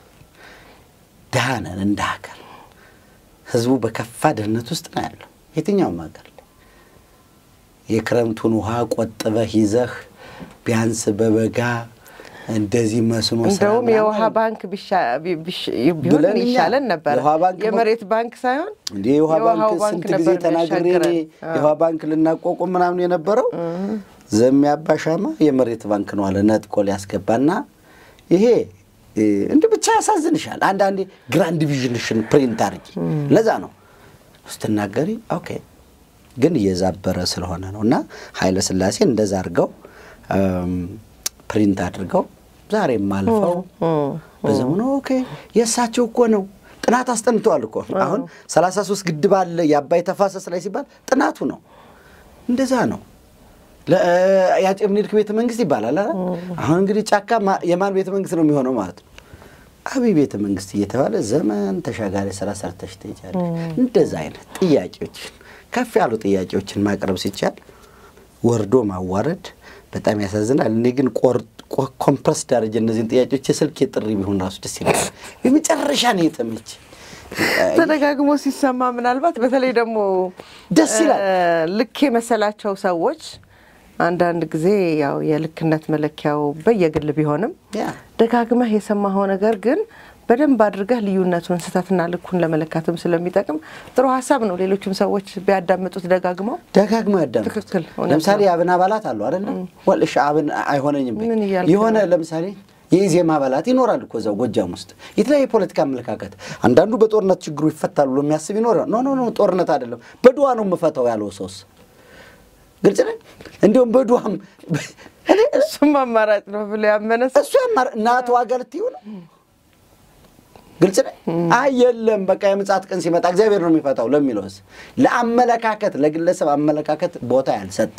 ድሃ ነን እንደ ሀገር። ሕዝቡ በከፋ ድህነት ውስጥ ነው ያለው የትኛውም ሀገር ላይ የክረምቱን ውሃ ቆጥበህ ይዘህ ቢያንስ በበጋ እንደዚህ መስኖ ስራ እንደውም ምናምን የውሃ ባንክ ቢሻ- ቢ- ቢሽ- ቢሆን ብለን እኛ ይሻለን ነበር። የውሃ ባንክ የመሬት ባንክ ሳይሆን እንዴ የውሃ የውሃው ባንክ ስንት ጊዜ ነበር ተናግሬ እኔ የሚያሻግረን። የውሃ ባንክ ልናቋቁም ምናምን የነበረው ዘሜ አባሻማ የመሬት ባንክ ነው አለ ነጥቆ ሊያስገባና ይሄ እ፣ እንዲህ ብቻ ያሳዝንሻል። አንዳንዴ ግራንድ ዲቪዥንሽን ፕሪንት አድርጊ። ለዛ ነው ስትናገሪ ኦኬ፣ ግን እየዛበረ ስለሆነ ነው እና ኃይለ ሥላሴ እንደዛ አድርገው እም፣ ፕሪንት አድርገው ዛሬም አልፈው በዘመኑ ኦኬ የእሳቸው እኮ ነው ጥናት አስጠንተዋል እኮ አሁን 33 ግድብ አለ የአባይ ተፋሰስ ላይ ሲባል ጥናቱ ነው እንደዛ ነው ለ- የአፄ ምኒልክ ቤተ መንግስት ይባላል አይደል? አሁን እንግዲህ ጫካ ማ- የማን ቤተ መንግስት ነው የሚሆነው ማለት ነው አብይ ቤተ መንግስት እየተባለ ዘመን ተሻጋሪ ስራ ሰርተሽ ትሄጃለሽ እንደዛ አይነት ጥያቄዎችን ከፍ ያሉ ጥያቄዎችን ማቅረብ ሲቻል ወርዶ ማዋረድ በጣም ያሳዝናል። እኔ ግን ኮምፕረስ ዳረጀ እነዚህን ጥያቄዎች የስልክ ጥሪ ቢሆን ራሱ ደስ ይላል። የመጨረሻ ነው የተመች ተደጋግሞ ሲሰማ ምናልባት በተለይ ደግሞ ደስ ይላል። እ፣ ልክ የመሰላቸው ሰዎች አንዳንድ ጊዜ ያው የልክነት መለኪያው በየግል ቢሆንም ያ ደጋግመህ የሰማኸው ነገር ግን በደንብ አድርገህ ልዩነቱን ስህተትና ልኩን ለመለካትም ስለሚጠቅም ጥሩ ሀሳብ ነው። ሌሎችም ሰዎች ቢያዳምጡት ደጋግመው ደጋግመው ያዳምጡት። ትክክል፣ እውነት ለምሳሌ ነው። የአብን አባላት አሉ አይደለ? ወል እሺ አብን አይሆነኝም በይ። ምን እያልክ የሆነ ነው? ለምሳሌ የኢዜማ አባላት ይኖራል እኮ እዛው ጎጃም ውስጥ የተለያየ የፖለቲካ አመለካከት። አንዳንዱ በጦርነት ችግሩ ይፈታል ብሎ የሚያስብ ይኖራል። ኖ ኖ ኖ ጦርነት አይደለም በድዋ ነው የምፈታው ያለው ሰውስ ግልጽ ነኝ። እንዲሁም በድዋም እኔ እሱም አማራጭ ነው ብሎ ያመነ ሰው እሱ ያማር እናት ዋጋ ልትይው ነው። ግልጽ ነኝ። አይ የለም በቃ የምጽአት ቀን ሲመጣ እግዚአብሔር ነው የሚፈታው ለሚለውስ ለአመለካከት ለግለሰብ አመለካከት ቦታ ያልሰጠ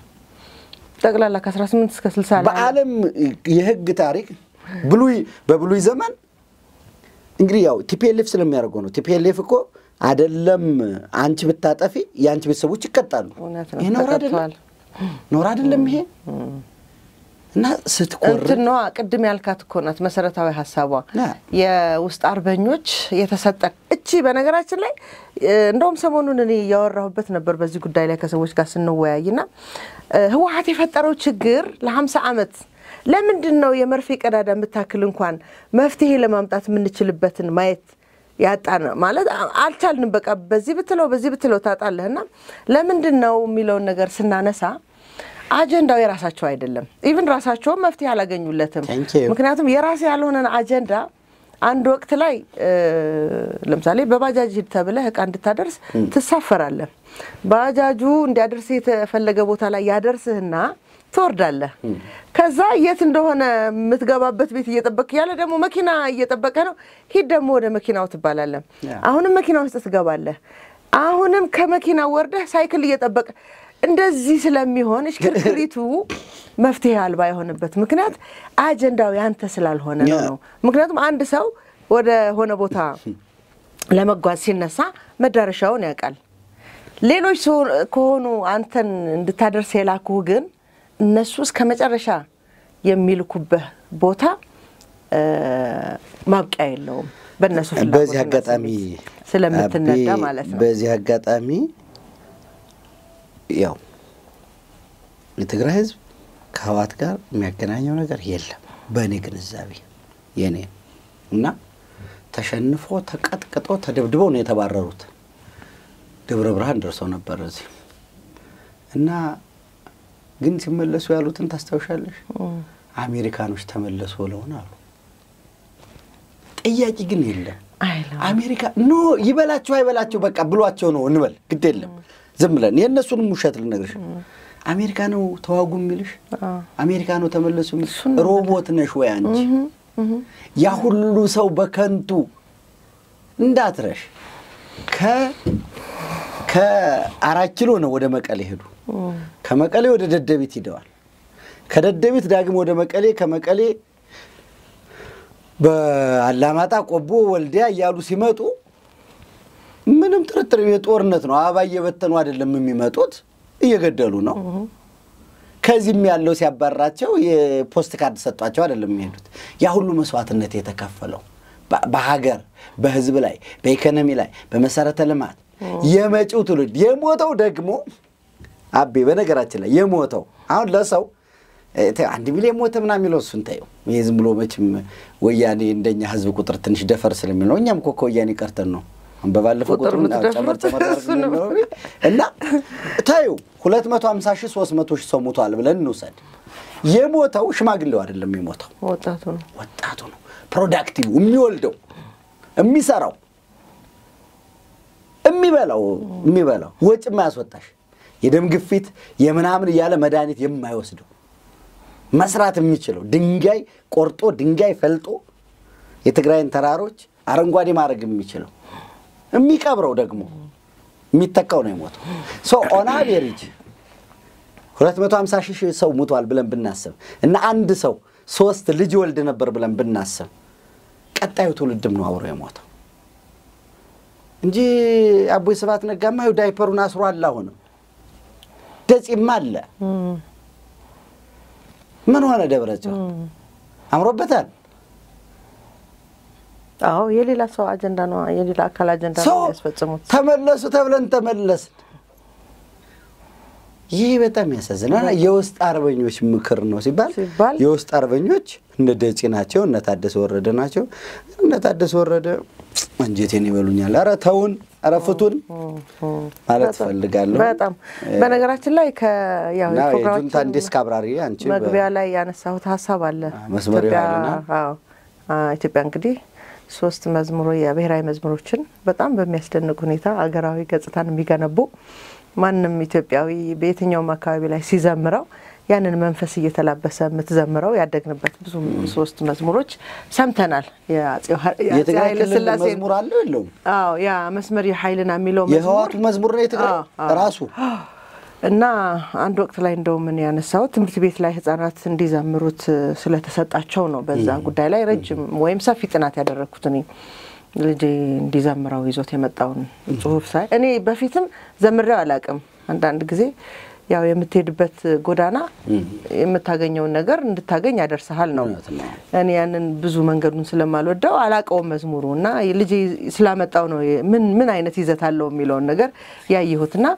ጠቅላላ ከ18 እስከ 60 ላይ በዓለም የህግ ታሪክ ብሉይ በብሉይ ዘመን እንግዲህ ያው ቲፒኤልኤፍ ስለሚያደርገው ነው። ቲፒኤልኤፍ እኮ አይደለም አንቺ ብታጠፊ የአንቺ ቤተሰቦች ይቀጣሉ። እውነት ነው ይሄ ነውር አይደለም፣ ተቀጥተዋል። ነውር አይደለም ይሄ እና ስትቆር እንትን ነዋ ቅድም ያልካት እኮ ናት መሰረታዊ ሀሳቧ ያ። የውስጥ አርበኞች የተሰጠን እቺ በነገራችን ላይ እ፣ እንደውም ሰሞኑን እኔ እያወራሁበት ነበር በዚህ ጉዳይ ላይ ከሰዎች ጋር ስንወያይና እ፣ ህወሓት የፈጠረው ችግር ለሀምሳ ዓመት ለምንድን ነው የመርፌ ቀዳዳ የምታክል እንኳን መፍትሄ ለማምጣት የምንችልበትን ማየት ያጣን ማለት አ- አልቻልንም። በቃ በዚህ ብትለው በዚህ ብትለው ታጣለህና ለምንድን ነው የሚለውን ነገር ስናነሳ አጀንዳው የራሳቸው አይደለም። ኢቭን ራሳቸውም መፍትሄ አላገኙለትም። Thank you. ምክንያቱም የራስ ያልሆነን አጀንዳ አንድ ወቅት ላይ እ፣ ለምሳሌ በባጃጅ ሂድ ተብለህ እቃ እንድታደርስ ትሳፈራለህ። ባጃጁ እንዲያደርስ የተፈለገ ቦታ ላይ ያደርስህና ትወርዳለህ። ከዛ የት እንደሆነ የምትገባበት ቤት እየጠበቅ ያለ ደግሞ መኪና እየጠበቀ ነው። ሂድ ደግሞ ወደ መኪናው ትባላለህ። ያ። አሁንም መኪና ውስጥ ትገባለህ። አሁንም ከመኪና ወርደህ ሳይክል እየጠበቀ እንደዚህ ስለሚሆን እሽክርክሪቱ መፍትሄ አልባ የሆነበት ምክንያት አጀንዳው ያንተ ስላልሆነ ነው ነው። ምክንያቱም አንድ ሰው ወደ ሆነ ቦታ ለመጓዝ ሲነሳ መዳረሻውን ያውቃል። ሌሎች ሰው- ከሆኑ አንተን እንድታደርስ የላኩህ ግን እነሱ እስከ መጨረሻ የሚልኩበት ቦታ እ፣ ማብቂያ የለውም። በእነሱ ፍላጎትና በዚህ አጋጣሚ ስሜት ስለምትነዳ አቤ፣ ማለት ነው። በዚህ አጋጣሚ ያው የትግራይ ህዝብ ከህወሓት ጋር የሚያገናኘው ነገር የለም በእኔ ግንዛቤ የኔ እና ተሸንፎ ተቀጥቅጦ ተደብድበው ነው የተባረሩት። ደብረ ብርሃን ደርሰው ነበር እዚህ እና ግን ሲመለሱ ያሉትን ታስታውሻለሽ? አሜሪካኖች ተመለሱ ብለውን አሉ። ጥያቄ ግን የለም። አይለው አሜሪካ ኖ ይበላቸው አይበላቸው በቃ ብሏቸው ነው እንበል፣ ግድ የለም ዝም ብለን የእነሱንም ውሸት ልነግርሽ። አሜሪካ ነው ተዋጉ የሚልሽ፣ አሜሪካ ነው ተመለሱ የሚልሽ። ሮቦት ነሽ ወይ አንቺ? ያ ሁሉ ሰው በከንቱ እንዳትረሽ። ከ ከአራት ኪሎ ነው ወደ መቀሌ ሄዱ። ከመቀሌ ወደ ደደቢት ሂደዋል። ከደደቢት ዳግም ወደ መቀሌ ከመቀሌ በአላማጣ ቆቦ፣ ወልዲያ እያሉ ሲመጡ ምንም ጥርጥር የጦርነት ነው። አበባ እየበተኑ አይደለም የሚመጡት፣ እየገደሉ ነው። ከዚህም ያለው ሲያባራቸው የፖስት ካርድ ሰጧቸው አይደለም የሚሄዱት። ያ ሁሉ መስዋዕትነት የተከፈለው በ- በሀገር በሕዝብ ላይ በኢኮኖሚ ላይ በመሰረተ ልማት የመጪው ትውልድ የሞተው ደግሞ አቤ በነገራችን ላይ የሞተው አሁን ለሰው እ፣ ተይው፣ አንድ ሚሊዮን ሞተ ምናምን የሚለው እሱን ተይው። ይህ ዝም ብሎ መቼም ወያኔ እንደኛ ሕዝብ ቁጥር ትንሽ ደፈር ስለሚል ነው። እኛም እኮ ከወያኔ ቀርተን ነው አሁን በባለፈው ቁጥር ቁጥሩን አዎ፣ ጨመር የምትደፍሩት ጨመር አድርገን እሱ ነው። ነው እና ታዩ 250 ሺህ 300 ሺህ ሰው ሞቷል ብለን እንውሰድ። የሞተው ሽማግሌው አይደለም የሞተው ወጣቱ ነው። ወጣቱ ነው። ፕሮዳክቲቭ የሚወልደው የሚሰራው የሚበላው የሚበላው ወጭ የማያስወጣሽ የደም ግፊት የምናምን እያለ መድኃኒት የማይወስደው መስራት የሚችለው ድንጋይ ቆርጦ ድንጋይ ፈልጦ የትግራይን ተራሮች አረንጓዴ ማድረግ የሚችለው የሚቀብረው ደግሞ የሚተካው ነው የሞተው። ሶ ኦን አቬሬጅ 250 ሺህ ሰው ሙቷል ብለን ብናስብ እና አንድ ሰው ሶስት ልጅ ወልድ ነበር ብለን ብናስብ ቀጣዩ ትውልድም ነው አብሮ የሞተው እንጂ አቦይ ስብሐት ነጋማ ይኸው ዳይፐሩን አስሯል። አሁንም ደጺም አለ። ምን ሆነ ደብረ ጽዮን አምሮበታል። አዎ የሌላ ሰው አጀንዳ ነው፣ የሌላ አካል አጀንዳ ነው ሰው የሚያስፈጽሙት። ተመለሱ ተብለን ተመለስን። ይህ በጣም ያሳዝናል። የውስጥ አርበኞች ምክር ነው ሲባል ሲባል የውስጥ አርበኞች እነ ደጺ ናቸው፣ እነ ታደሰ ወረደ ናቸው። እነ ታደሰ ወረደ አንጀቴን ይበሉኛል። ኧረ ተውን፣ ኧረ ፍቱን ማለት በጣም እፈልጋለሁ። በጣም በነገራችን ላይ ከያው እና የጁንታ የፕሮግራማችን ዲስክ አብራሪ አንቺ በ- መግቢያ ላይ ያነሳሁት ሀሳብ አለ። መስመር ኢትዮጵያ ይሆናልና? አዎ፣ አ- ኢትዮጵያ እንግዲህ ሶስት መዝሙሮ የብሔራዊ መዝሙሮችን በጣም በሚያስደንቅ ሁኔታ አገራዊ ገጽታን የሚገነቡ ማንም ኢትዮጵያዊ በየትኛውም አካባቢ ላይ ሲዘምረው ያንን መንፈስ እየተላበሰ የምትዘምረው ያደግንበት ብዙ ሶስት መዝሙሮች ሰምተናል። የአፄ ኃ- የአፄ የትግራይ ኃይለ ክልል ሥላሴ መዝሙር አለው የለውም? አዎ ያ መስመር የኃይልና የሚለው የህዋቱ መዝሙር ነው የትግራይ አዎ፣ አዎ። ራሱ እና አንድ ወቅት ላይ እንደው ምን ያነሳው ትምህርት ቤት ላይ ህጻናት እንዲዘምሩት ስለተሰጣቸው ነው። በዛ ጉዳይ ላይ ረጅም ወይም ሰፊ ጥናት ያደረግኩት እኔ ልጄ እንዲዘምረው ይዞት የመጣውን ጽሁፍ ሳይ እኔ በፊትም ዘምሬው አላውቅም። አንዳንድ ጊዜ ያው የምትሄድበት ጎዳና የምታገኘውን ነገር እንድታገኝ ያደርስሃል ነው። እውነት ነው። እኔ ያንን ብዙ መንገዱን ስለማልወደው አላውቀውም መዝሙሩ እና ልጄ ስላመጣው ነው ምን ምን አይነት ይዘት አለው የሚለውን ነገር ያየሁትና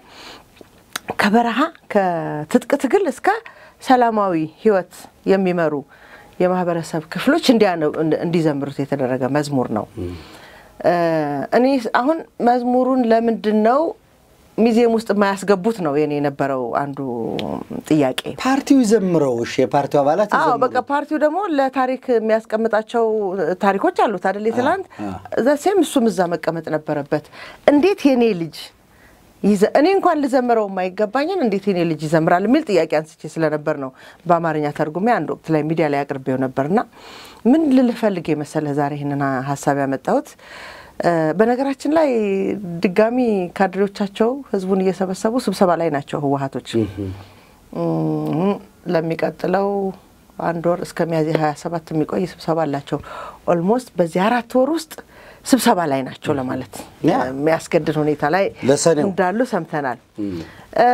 ከበረሃ ከትጥቅ ትግል እስከ ሰላማዊ ህይወት የሚመሩ የማህበረሰብ ክፍሎች እንዲያነ- እንዲዘምሩት የተደረገ መዝሙር ነው። እ እኔ አሁን መዝሙሩን ለምንድን ነው ሚዚየም ውስጥ የማያስገቡት ነው የኔ የነበረው አንዱ ጥያቄ። ፓርቲው ይዘምረው። እሺ የፓርቲው አባላት አዎ ይዘምሩ። በቃ ፓርቲው ደግሞ ለታሪክ የሚያስቀምጣቸው ታሪኮች አሉት አይደል? የትላንት ዘሴም እሱም እዛ መቀመጥ ነበረበት። እንዴት የኔ ልጅ ይዘ- እኔ እንኳን ልዘምረው የማይገባኝን እንዴት የኔ ልጅ ይዘምራል የሚል ጥያቄ አንስቼ ስለነበር ነው በአማርኛ ተርጉሜ አንድ ወቅት ላይ ሚዲያ ላይ አቅርቤው ነበርና ምን ልልፈልግ የመሰለህ ዛሬ ይህንን ሀሳብ ያመጣሁት እ በነገራችን ላይ ድጋሚ ካድሬዎቻቸው ህዝቡን እየሰበሰቡ ስብሰባ ላይ ናቸው ህወሀቶች እም፣ ለሚቀጥለው አንድ ወር እስከ ሚያዝያ 27 የሚቆይ ስብሰባ አላቸው። ኦልሞስት በዚህ አራት ወር ውስጥ ስብሰባ ላይ ናቸው ለማለት ያ። የሚያስገድድ ሁኔታ ላይ ለሰኔው። እንዳሉ ሰምተናል። እ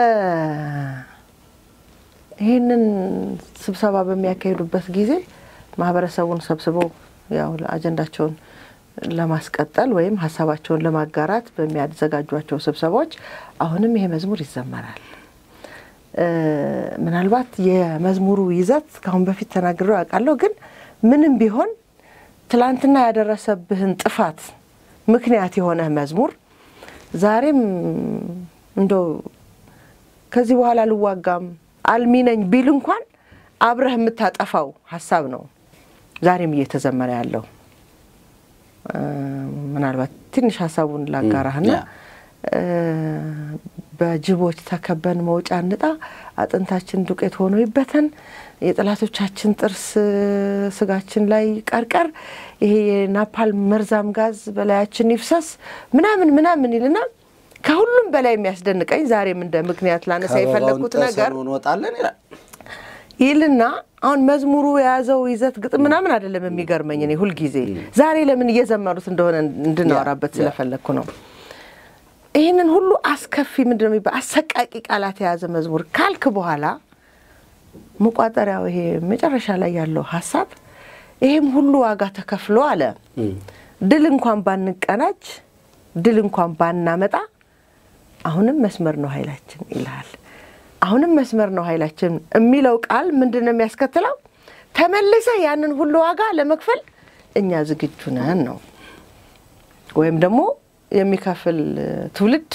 ይህንን ስብሰባ በሚያካሂዱበት ጊዜ ማህበረሰቡን ሰብስበው ያው አጀንዳቸውን ለማስቀጠል ወይም ሀሳባቸውን ለማጋራት በሚያዘጋጇቸው ስብሰባዎች አሁንም ይሄ መዝሙር ይዘመራል። እ ምናልባት የመዝሙሩ ይዘት ከአሁን በፊት ተናግሬው ያውቃለሁ፣ ግን ምንም ቢሆን ትላንትና ያደረሰብህን ጥፋት ምክንያት የሆነ መዝሙር ዛሬም እንደው ከዚህ በኋላ ልዋጋም አልሚ ነኝ ቢል እንኳን አብረህ የምታጠፋው ሀሳብ ነው ዛሬም እየተዘመረ ያለው። እ ምናልባት ትንሽ ሀሳቡን ላጋራህና ያ። እ በጅቦች ተከበን መውጫ እንጣ አጥንታችን ዱቄት ሆኖ ይበተን የጠላቶቻችን ጥርስ ስጋችን ላይ ቀርቀር ይሄ የናፓልም መርዛም ጋዝ በላያችን ይፍሰስ ምናምን ምናምን ይልና ከሁሉም በላይ የሚያስደንቀኝ ዛሬም እንደ ምክንያት ላነሳ ከበባውን የፈለግኩት ነገር ጥሰን እንወጣለን ይላል። ይልና አሁን መዝሙሩ የያዘው ይዘት ግጥም ምናምን አይደለም የሚገርመኝ። እኔ ሁልጊዜ ዛሬ ለምን እየዘመሩት እንደሆነ እንድናወራበት ያ፣ ያ። ስለፈለግኩ ነው። ይህንን ሁሉ አስከፊ ምንድን ነው የሚባል አሰቃቂ ቃላት የያዘ መዝሙር ካልክ በኋላ መቋጠሪያው ይሄ መጨረሻ ላይ ያለው ሀሳብ ይሄም ሁሉ ዋጋ ተከፍሎ አለ ድል እንኳን ባንቀናጅ ድል እንኳን ባናመጣ አሁንም መስመር ነው ኃይላችን ይልሃል። አሁንም መስመር ነው ኃይላችን የሚለው ቃል ምንድን ነው የሚያስከትለው? ተመልሰህ ያንን ሁሉ ዋጋ ለመክፈል እኛ ዝግጁ ነን ነው። ወይም ደግሞ የሚከፍል ትውልድ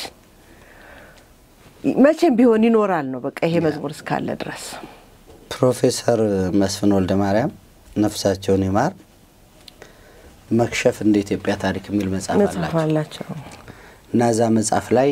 መቼም ቢሆን ይኖራል ነው። በቃ ይሄ መዝሙር እስካለ ድረስ ፕሮፌሰር መስፍን ወልደ ማርያም ነፍሳቸውን ይማር መክሸፍ እንደ ኢትዮጵያ ታሪክ የሚል መጽሐፍ መጽሐፍ አላቸው አላቸው። እና እዛ መጽሐፍ ላይ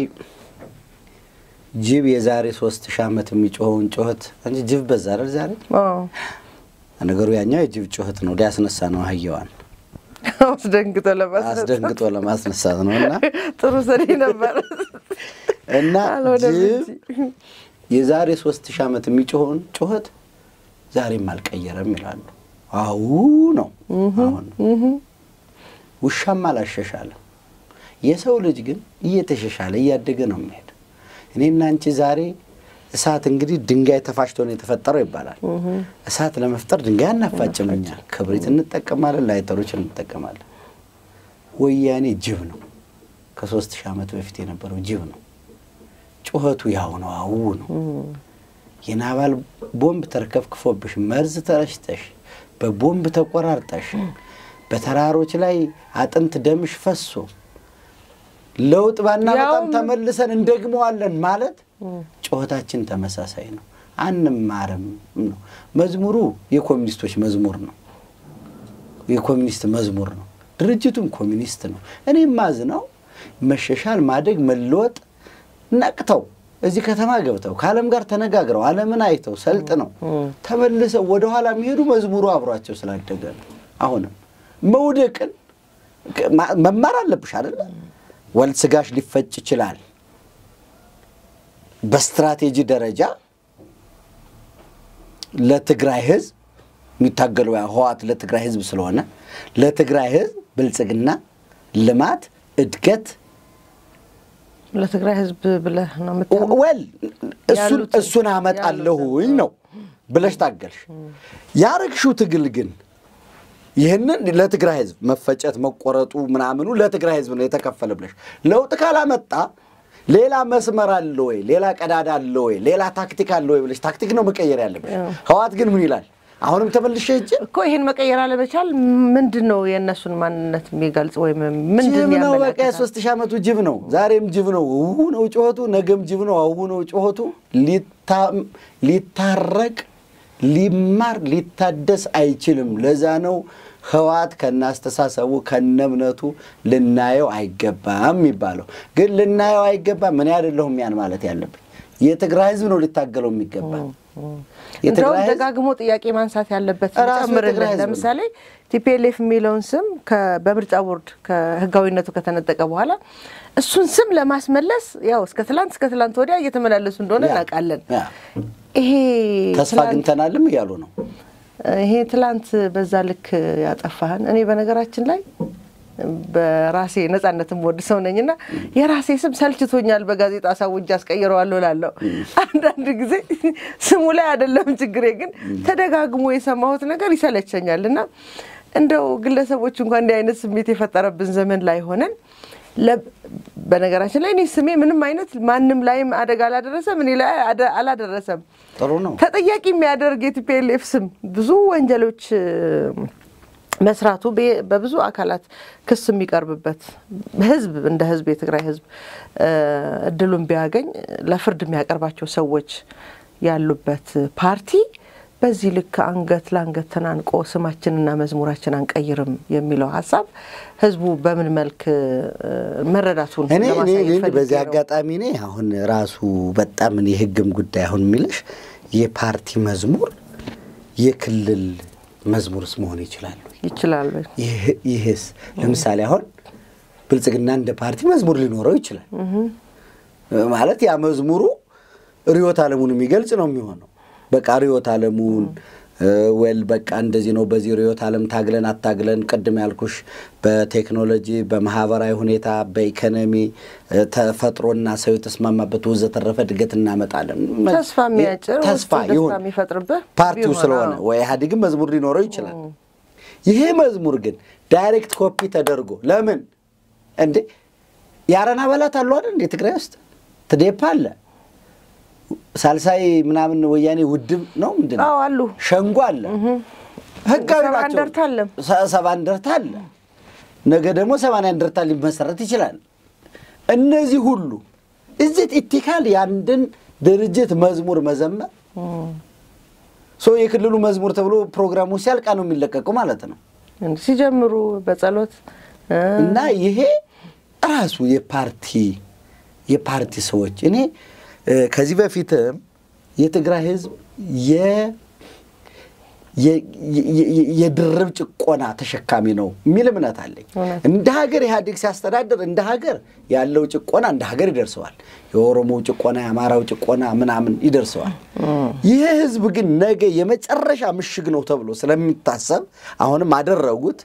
ጅብ የዛሬ ሶስት ሺህ ዓመት የሚጮኸውን ጩኸት እንጂ ጅብ በዛ አይደል ዛሬ አዎ። ነገሩ ያኛው የጅብ ጩኸት ነው ሊያስነሳ ነው አህያዋን አስደንግጦ ለማስነሳት አስደንግጦ ለማስነሳት ነው እና ጥሩ ስሪ ነበር እና አልሆነም ጅብ እንጂ። የዛሬ ሶስት ሺህ ዓመት የሚጮኸውን ጩኸት ዛሬም አልቀየረም ይላሉ። አው ነው አሁን ውሻም አላሸሻለም። የሰው ልጅ ግን እየተሸሻለ እያደገ ነው የሚሄድ። እኔና አንቺ ዛሬ እሳት እንግዲህ ድንጋይ ተፋጭቶ ነው የተፈጠረው ይባላል። እሳት ለመፍጠር ድንጋይ አናፋጭም እኛ ክብሪት እንጠቀማለን፣ ላይተሮች እንጠቀማለን። ወያኔ ጅብ ነው። ከሶስት ሺህ ዓመት በፊት የነበረው ጅብ ነው። ጩኸቱ ያው ነው፣ አው ነው። የናባል ቦምብ ተርከፍክፎብሽ መርዝ ተረሽተሽ በቦምብ ተቆራርጠሽ በተራሮች ላይ አጥንት ደምሽ ፈሶ ለውጥ ባናመጣም ያውም- ተመልሰን እንደግመዋለን ማለት ጩኸታችን ተመሳሳይ ነው። አንማርም ነው። መዝሙሩ የኮሚኒስቶች መዝሙር ነው። የኮሚኒስት መዝሙር ነው። ድርጅቱም ኮሚኒስት ነው። እኔ ማዝነው መሻሻል፣ ማደግ፣ መለወጥ ነቅተው እዚህ ከተማ ገብተው ከዓለም ጋር ተነጋግረው ዓለምን አይተው ሰልጥነው ተመልሰው ወደኋላ የሚሄዱ መዝሙሩ አብሯቸው ስላደገ ነው። አሁንም መውደቅን ማ- መማር አለብሽ አይደለ? ወል ስጋሽ ሊፈጭ ይችላል። በስትራቴጂ ደረጃ ለትግራይ ህዝብ የሚታገለው ያ ህወሓት ለትግራይ ህዝብ ስለሆነ ለትግራይ ህዝብ ብልጽግና፣ ልማት፣ እድገት ለትግራይ ህዝብ ብለህ ነው የምታምነው? ወል እሱን ያሉትን- እሱን አመጣለሁኝ ነው ብለሽ ታገልሽ። ያረግሽው ትግል ግን ይህንን ለትግራይ ህዝብ መፈጨት መቆረጡ ምናምኑ ለትግራይ ህዝብ ነው የተከፈለ ብለሽ ለውጥ ካላመጣ ሌላ መስመር አለ ወይ፣ ሌላ ቀዳዳ አለ ወይ፣ ሌላ ታክቲክ አለ ወይ ብለሽ ታክቲክ ነው መቀየር ያለብሽ። ህወሓት ግን ምን ይላል? አሁንም ተመልሼ ሂጅ እኮ ይህን መቀየር አለመቻል ምንድን ነው የእነሱን ማንነት የሚገልጽ ወይም ምንድን ጅብ ነው በቃ ያመለክታል? የሶስት ሺህ ዓመቱ ጅብ ነው። ዛሬም ጅብ ነው። ውሁ ነው ጩኸቱ፣ ነገም ጅብ ነው። አሁ ነው ጩኸቱ። ሊታ- ሊታረቅ ሊማር ሊታደስ አይችልም። ለዛ ነው ህወሓት ከነ አስተሳሰቡ ከነ እምነቱ ልናየው አይገባም የሚባለው። ግን ልናየው አይገባም ምን አይደለሁም ያን ማለት ያለብን የትግራይ ህዝብ ነው ሊታገለው የሚገባ እንደውም የትግራይ ህዝብ ደጋግሞ ጥያቄ ማንሳት ያለበት ራሱ የትግራይ ጨምርልን። ህዝብ ነው። ለምሳሌ ቲፒኤልኤፍ የሚለውን ስም ከ- በምርጫ ቦርድ ከህጋዊነቱ ከተነጠቀ በኋላ እሱን ስም ለማስመለስ ያው እስከ ትላንት እስከ ትላንት ወዲያ እየተመላለሱ እንደሆነ ያ፣ እናውቃለን። ያ። ይሄ ተስፋ ትላንት- አግኝተናልም እያሉ ነው። ይሄ ትላንት በዛ ልክ ያጠፋህን። እኔ በነገራችን ላይ በራሴ ነጻነትም ወድ ሰው ነኝና የራሴ ስም ሰልችቶኛል። በጋዜጣ ሳውጅ አስቀይረዋለሁ ላለሁ አንዳንድ ጊዜ ስሙ ላይ አይደለም ችግሬ፣ ግን ተደጋግሞ የሰማሁት ነገር ይሰለቸኛል እና እንደው ግለሰቦች እንኳን እንዲህ አይነት ስሜት የፈጠረብን ዘመን ላይ ሆነን ለ- በነገራችን ላይ እኔ ስሜ ምንም አይነት ማንም ላይም አደጋ አላደረሰም፣ እኔ ላይ አደ- አላደረሰም። ጥሩ ነው። ተጠያቂ የሚያደርግ የቲፒኤልኤፍ ስም ብዙ ወንጀሎች እ፣ መስራቱ በ- በብዙ አካላት ክስ የሚቀርብበት ህዝብ እንደ ህዝብ የትግራይ ህዝብ እ፣ እድሉን ቢያገኝ ለፍርድ የሚያቀርባቸው ሰዎች ያሉበት ፓርቲ በዚህ ልክ አንገት ለአንገት ተናንቆ ስማችንና መዝሙራችን አንቀይርም የሚለው ሀሳብ ህዝቡ በምን መልክ እ፣ መረዳቱን እኔ እኔ ለማሳየት እኔ ፈልጌ በዚህ ነው። አጋጣሚ እኔ አሁን ራሱ በጣም እኔ የህግም ጉዳይ አሁን የሚልሽ የፓርቲ መዝሙር የክልል መዝሙርስ መሆን ይችላሉ። ይችላል ይህ- ይህስ ለምሳሌ አሁን ብልጽግና እንደ ፓርቲ መዝሙር ሊኖረው ይችላል። ማለት ያ መዝሙሩ ርዕዮተ ዓለሙን የሚገልጽ ነው የሚሆነው። በቃ ርዕዮተ ዓለሙን ወል በቃ እንደዚህ ነው። በዚህ ርዕዮተ ዓለም ታግለን አታግለን ቅድም ያልኩሽ በቴክኖሎጂ በማህበራዊ ሁኔታ በኢኮኖሚ እ፣ ተፈጥሮና ሰው የተስማማበት ወዘተረፈ እድገት እናመጣለን። ተስፋ የሚያጭር ተስፋ ውስጥ ደስታ ይሁን የሚፈጥርብህ ፓርቲው ቢሆን፣ ስለሆነ አዎ። ወይ ኢህአዴግም መዝሙር ሊኖረው ይችላል። ይሄ መዝሙር ግን ዳይሬክት ኮፒ ተደርጎ ለምን እንዴ የአረና አባላት አሉ አይደል እንዴ ትግራይ ውስጥ ትዴፓ አለ ሳልሳይ ምናምን ወያኔ ውድብ ነው ምንድን ነው አዎ አሉ። ሸንጎ አለ ህጋዊ ሰባ ናቸው እንደርታ አለ። ሰ- ሰባ እንደርታ አለ ነገ ደግሞ ሰማንያ እንደርታ ሊመሰረት ይችላል እነዚህ ሁሉ እዚህ ኢቲካል የአንድን ድርጅት መዝሙር መዘመር ሶ የክልሉ መዝሙር ተብሎ ፕሮግራሙ ሲያልቃ ነው የሚለቀቁ ማለት ነው። እንዲህ ሲጀምሩ በጸሎት እ፣ እና ይሄ ራሱ የፓርቲ የፓርቲ ሰዎች እኔ እ፣ ከዚህ በፊትም የትግራይ ህዝብ የ- የ- የ- የ- የድርብ ጭቆና ተሸካሚ ነው የሚል እምነት አለኝ። እውነት። እንደ ሀገር ኢህአዴግ ሲያስተዳድር እንደ ሀገር ያለው ጭቆና እንደ ሀገር ይደርሰዋል። የኦሮሞው ጭቆና፣ የአማራው ጭቆና ምናምን ይደርሰዋል። ይህ ህዝብ ግን ነገ የመጨረሻ ምሽግ ነው ተብሎ ስለሚታሰብ አሁንም አደረጉት።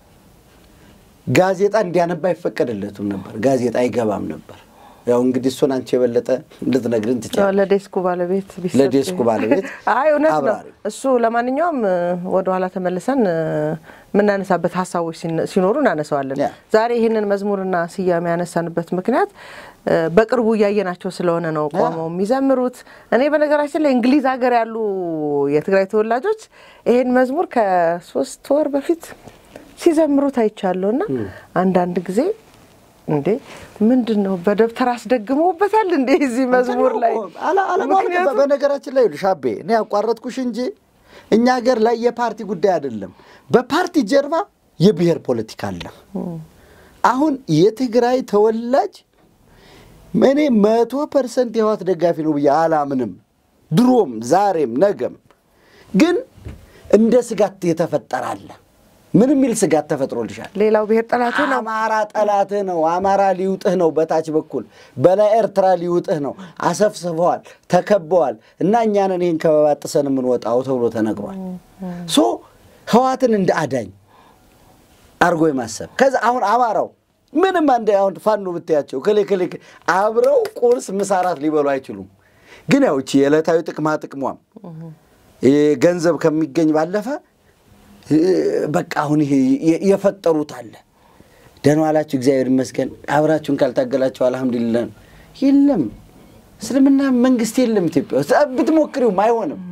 ጋዜጣ እንዲያነባ አይፈቀድለትም ነበር። ጋዜጣ አይገባም ነበር። ያው እንግዲህ እሱን አንቺ የበለጠ ልትነግርን ያው ትችላለሽ። ለዴስኩ ባለቤት ቢሰጥ ለዴስኩ ባለቤት አይ እውነት ነው አብራሪ። እሱ። ለማንኛውም እ፣ ወደኋላ ተመልሰን እ፣ የምናነሳበት ሀሳቦች ሲነ- ሲኖሩ እናነሳዋለን። ያ። ዛሬ ይህንን መዝሙርና ስያሜ ያነሳንበት ምክንያት እ፣ በቅርቡ እያየናቸው ስለሆነ ነው ቆመው የሚዘምሩት። እኔ በነገራችን ላይ እንግሊዝ ሀገር ያሉ የትግራይ ተወላጆች ይህን መዝሙር ከሶስት ወር በፊት ሲዘምሩት አይቻለሁ እና አንዳንድ ጊዜ እንዴ ምንድን ነው በደብተር አስደግመውበታል እንዴ እዚህ መዝሙር ላይ አላ- አለማወቅ ምክንያቱም በነገራችን ላይ ይኸውልሽ አቤ እኔ ያቋረጥኩሽ እንጂ እኛ ሀገር ላይ የፓርቲ ጉዳይ አይደለም። በፓርቲ ጀርባ የብሔር ፖለቲካ አለ። አሁን የትግራይ ተወላጅ እኔ መቶ ፐርሰንት የህወሓት ደጋፊ ነው ብዬ አላምንም። ድሮም ዛሬም ነገም ግን እንደ ስጋት የተፈጠረ አለ። ምን የሚል ስጋት ተፈጥሮልሻል? ሌላው ብሔር ጠላቱ ነው። አማራ ጠላትህ ነው። አማራ ሊውጥህ ነው። በታች በኩል በላይ ኤርትራ ሊውጥህ ነው። አሰፍስፈዋል፣ ተከበዋል እና እኛንን ይህን ከበባ ጥሰን የምንወጣው ተብሎ ተነግሯል። ሶ ህዋትን እንደ አዳኝ አርጎ የማሰብ ከዛ አሁን አማራው ምንም አንድ አሁን ፋኖ ብታያቸው ክሌ ክሌ አብረው ቁርስ ምሳራት ሊበሉ አይችሉም። ግን ያው እቺ የዕለታዊ ጥቅማ ጥቅሟም ገንዘብ ከሚገኝ ባለፈ በቃ አሁን ይሄ የፈጠሩት አለ። ደህና ዋላችሁ፣ እግዚአብሔር ይመስገን። አብራችሁን ካልታገላችሁ አልሐምዱሊላህ ነው። የለም እስልምና መንግስት የለም ኢትዮጵያ ውስጥ ብትሞክሪውም አይሆንም።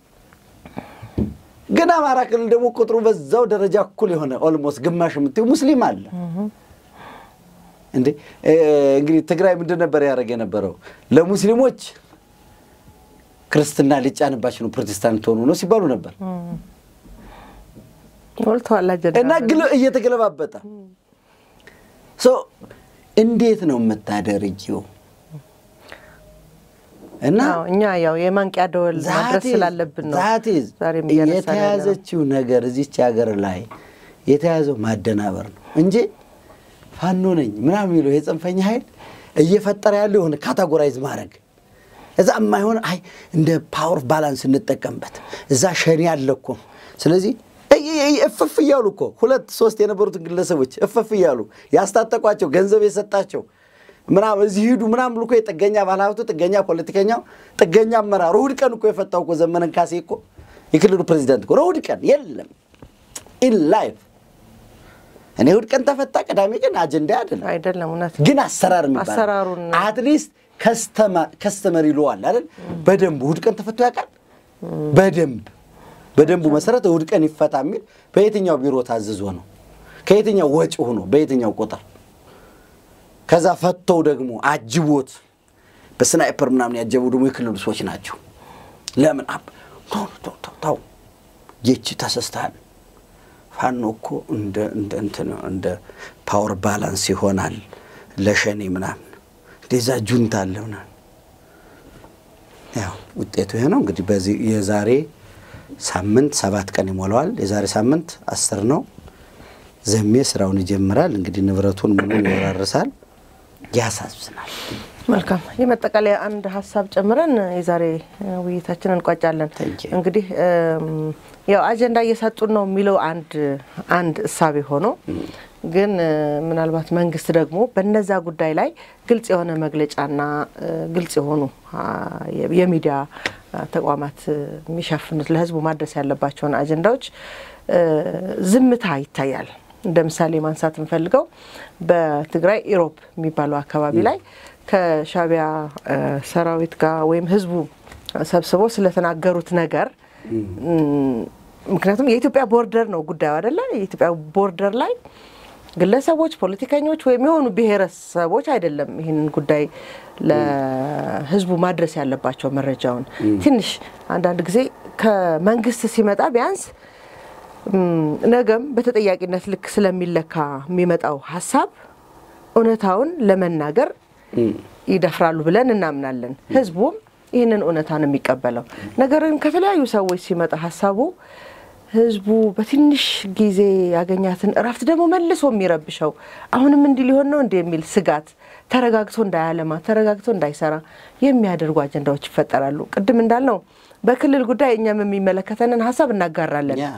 ግን አማራ ክልል ደግሞ ቁጥሩ በዛው ደረጃ እኩል የሆነ ኦልሞስት ግማሽ የምትይው ሙስሊም አለ። እንዴ እንግዲህ ትግራይ ምንድን ነበር ያደረገ የነበረው? ለሙስሊሞች ክርስትና ሊጫንባቸው ነው ፕሮቴስታንት ሆኑ ነው ሲባሉ ነበር ሞልተዋል አጀንዳ እና ግል እየተገለባበጠ እንዴት ነው የምታደርጊው? እና አዎ፣ እኛ ያው የማንቂያ ደወል ማድረስ ስላለብን ነው ዛቴዝ ዛሬም እያነሳን ያለነው። የተያዘችው ነገር እዚች ሀገር ላይ የተያዘው ማደናበር ነው እንጂ ፋኖ ነኝ ምናምን የሚለው የጽንፈኛ ኃይል እየፈጠረ ያለው የሆነ ካታጎራይዝ ማድረግ እዛ የማይሆን አይ እንደ ፓወር ባላንስ እንጠቀምበት እዛ ሸኔ አለ እኮ ስለዚህ እይ- እይ- እፍፍ እያሉ እኮ ሁለት ሶስት የነበሩትን ግለሰቦች እፍፍ እያሉ ያስታጠቋቸው ገንዘብ የሰጣቸው ምናምን እዚህ ሂዱ ምናምን ብሎ እኮ የጥገኛ ባለሀብቱ ጥገኛ ፖለቲከኛው ጥገኛ አመራሩ እሑድ ቀን እኮ የፈታው እኮ ዘመነን ካሴ እኮ የክልሉ ፕሬዚዳንት እኮ ነው። እሑድ ቀን የለም ኢን ላይፍ እኔ እሑድ ቀን ተፈታ፣ ቅዳሜ ቀን አጀንዳ አይደለም። አይደለም እውነት ግን አሰራር የሚባል አሰራሩን- አትሊስት ከስተመር ይለዋል አይደል? በደንቡ እሑድ ቀን ተፈቶ ያውቃል። በደንብ በደንቡ መሰረት እሑድ ቀን ይፈታ የሚል በየትኛው ቢሮ ታዝዞ ነው? ከየትኛው ወጪ ሆኖ በየትኛው ቁጥር? ከዛ ፈተው ደግሞ አጅቦት በስናይፐር ምናምን ያጀቡ ደግሞ የክልሉ ሰዎች ናቸው። ለምን አብ ተው ተው ተው ተው ይቺ ተሰስተሃል። ፋኖ እኮ እንደ እንደ እንትን እንደ ፓወር ባላንስ ይሆናል ለሸኔ ምናምን እንደዛ ጁንታ አለ ምናምን። ያው ውጤቱ ይሄ ነው እንግዲህ። በዚህ የዛሬ ሳምንት ሰባት ቀን ይሞላዋል። የዛሬ ሳምንት አስር ነው። ዘሜ ስራውን ይጀምራል። እንግዲህ ንብረቱን ሙሉ ይወራርሳል። ያሳዝናል። መልካም የመጠቃለያ አንድ ሀሳብ ጨምረን የዛሬ እ, ውይይታችንን እንቋጫለን። Thank you. እንግዲህ እም, ያው አጀንዳ እየሰጡን ነው የሚለው አንድ አንድ እሳቤ ሆኖ ግን እ, ምናልባት መንግስት ደግሞ በነዛ ጉዳይ ላይ ግልጽ የሆነ መግለጫና እ, ግልጽ የሆኑ አ, የ- የሚዲያ አ, ተቋማት እ, የሚሸፍኑት ለህዝቡ ማድረስ ያለባቸውን አጀንዳዎች እ, ዝምታ ይታያል። እንደ ምሳሌ ማንሳት እንፈልገው በትግራይ ኢሮብ የሚባለው አካባቢ ላይ ከሻቢያ እ, ሰራዊት ጋር ወይም ህዝቡ ሰብስበው ስለተናገሩት ነገር እም፣ ምክንያቱም የኢትዮጵያ ቦርደር ነው ጉዳዩ አይደለ? የኢትዮጵያ ቦርደር ላይ ግለሰቦች፣ ፖለቲከኞች ወይም የሆኑ ብሔረሰቦች አይደለም ይህንን ጉዳይ ለህዝቡ ማድረስ ያለባቸው መረጃውን። ትንሽ አንዳንድ ጊዜ ከመንግስት ሲመጣ ቢያንስ እም፣ ነገም በተጠያቂነት ልክ ስለሚለካ የሚመጣው ሀሳብ እውነታውን ለመናገር ይደፍራሉ ብለን እናምናለን። ህዝቡም ይህንን እውነታ ነው የሚቀበለው። ነገር ግን ከተለያዩ ሰዎች ሲመጣ ሀሳቡ ህዝቡ በትንሽ ጊዜ ያገኛትን እረፍት ደግሞ መልሶ የሚረብሸው አሁንም እንዲህ ሊሆን ነው እንዲህ የሚል ስጋት ተረጋግቶ እንዳያለማ ተረጋግቶ እንዳይሰራ የሚያደርጉ አጀንዳዎች ይፈጠራሉ። ቅድም እንዳልነው በክልል ጉዳይ እኛም የሚመለከተንን ሀሳብ እናጋራለን። ያ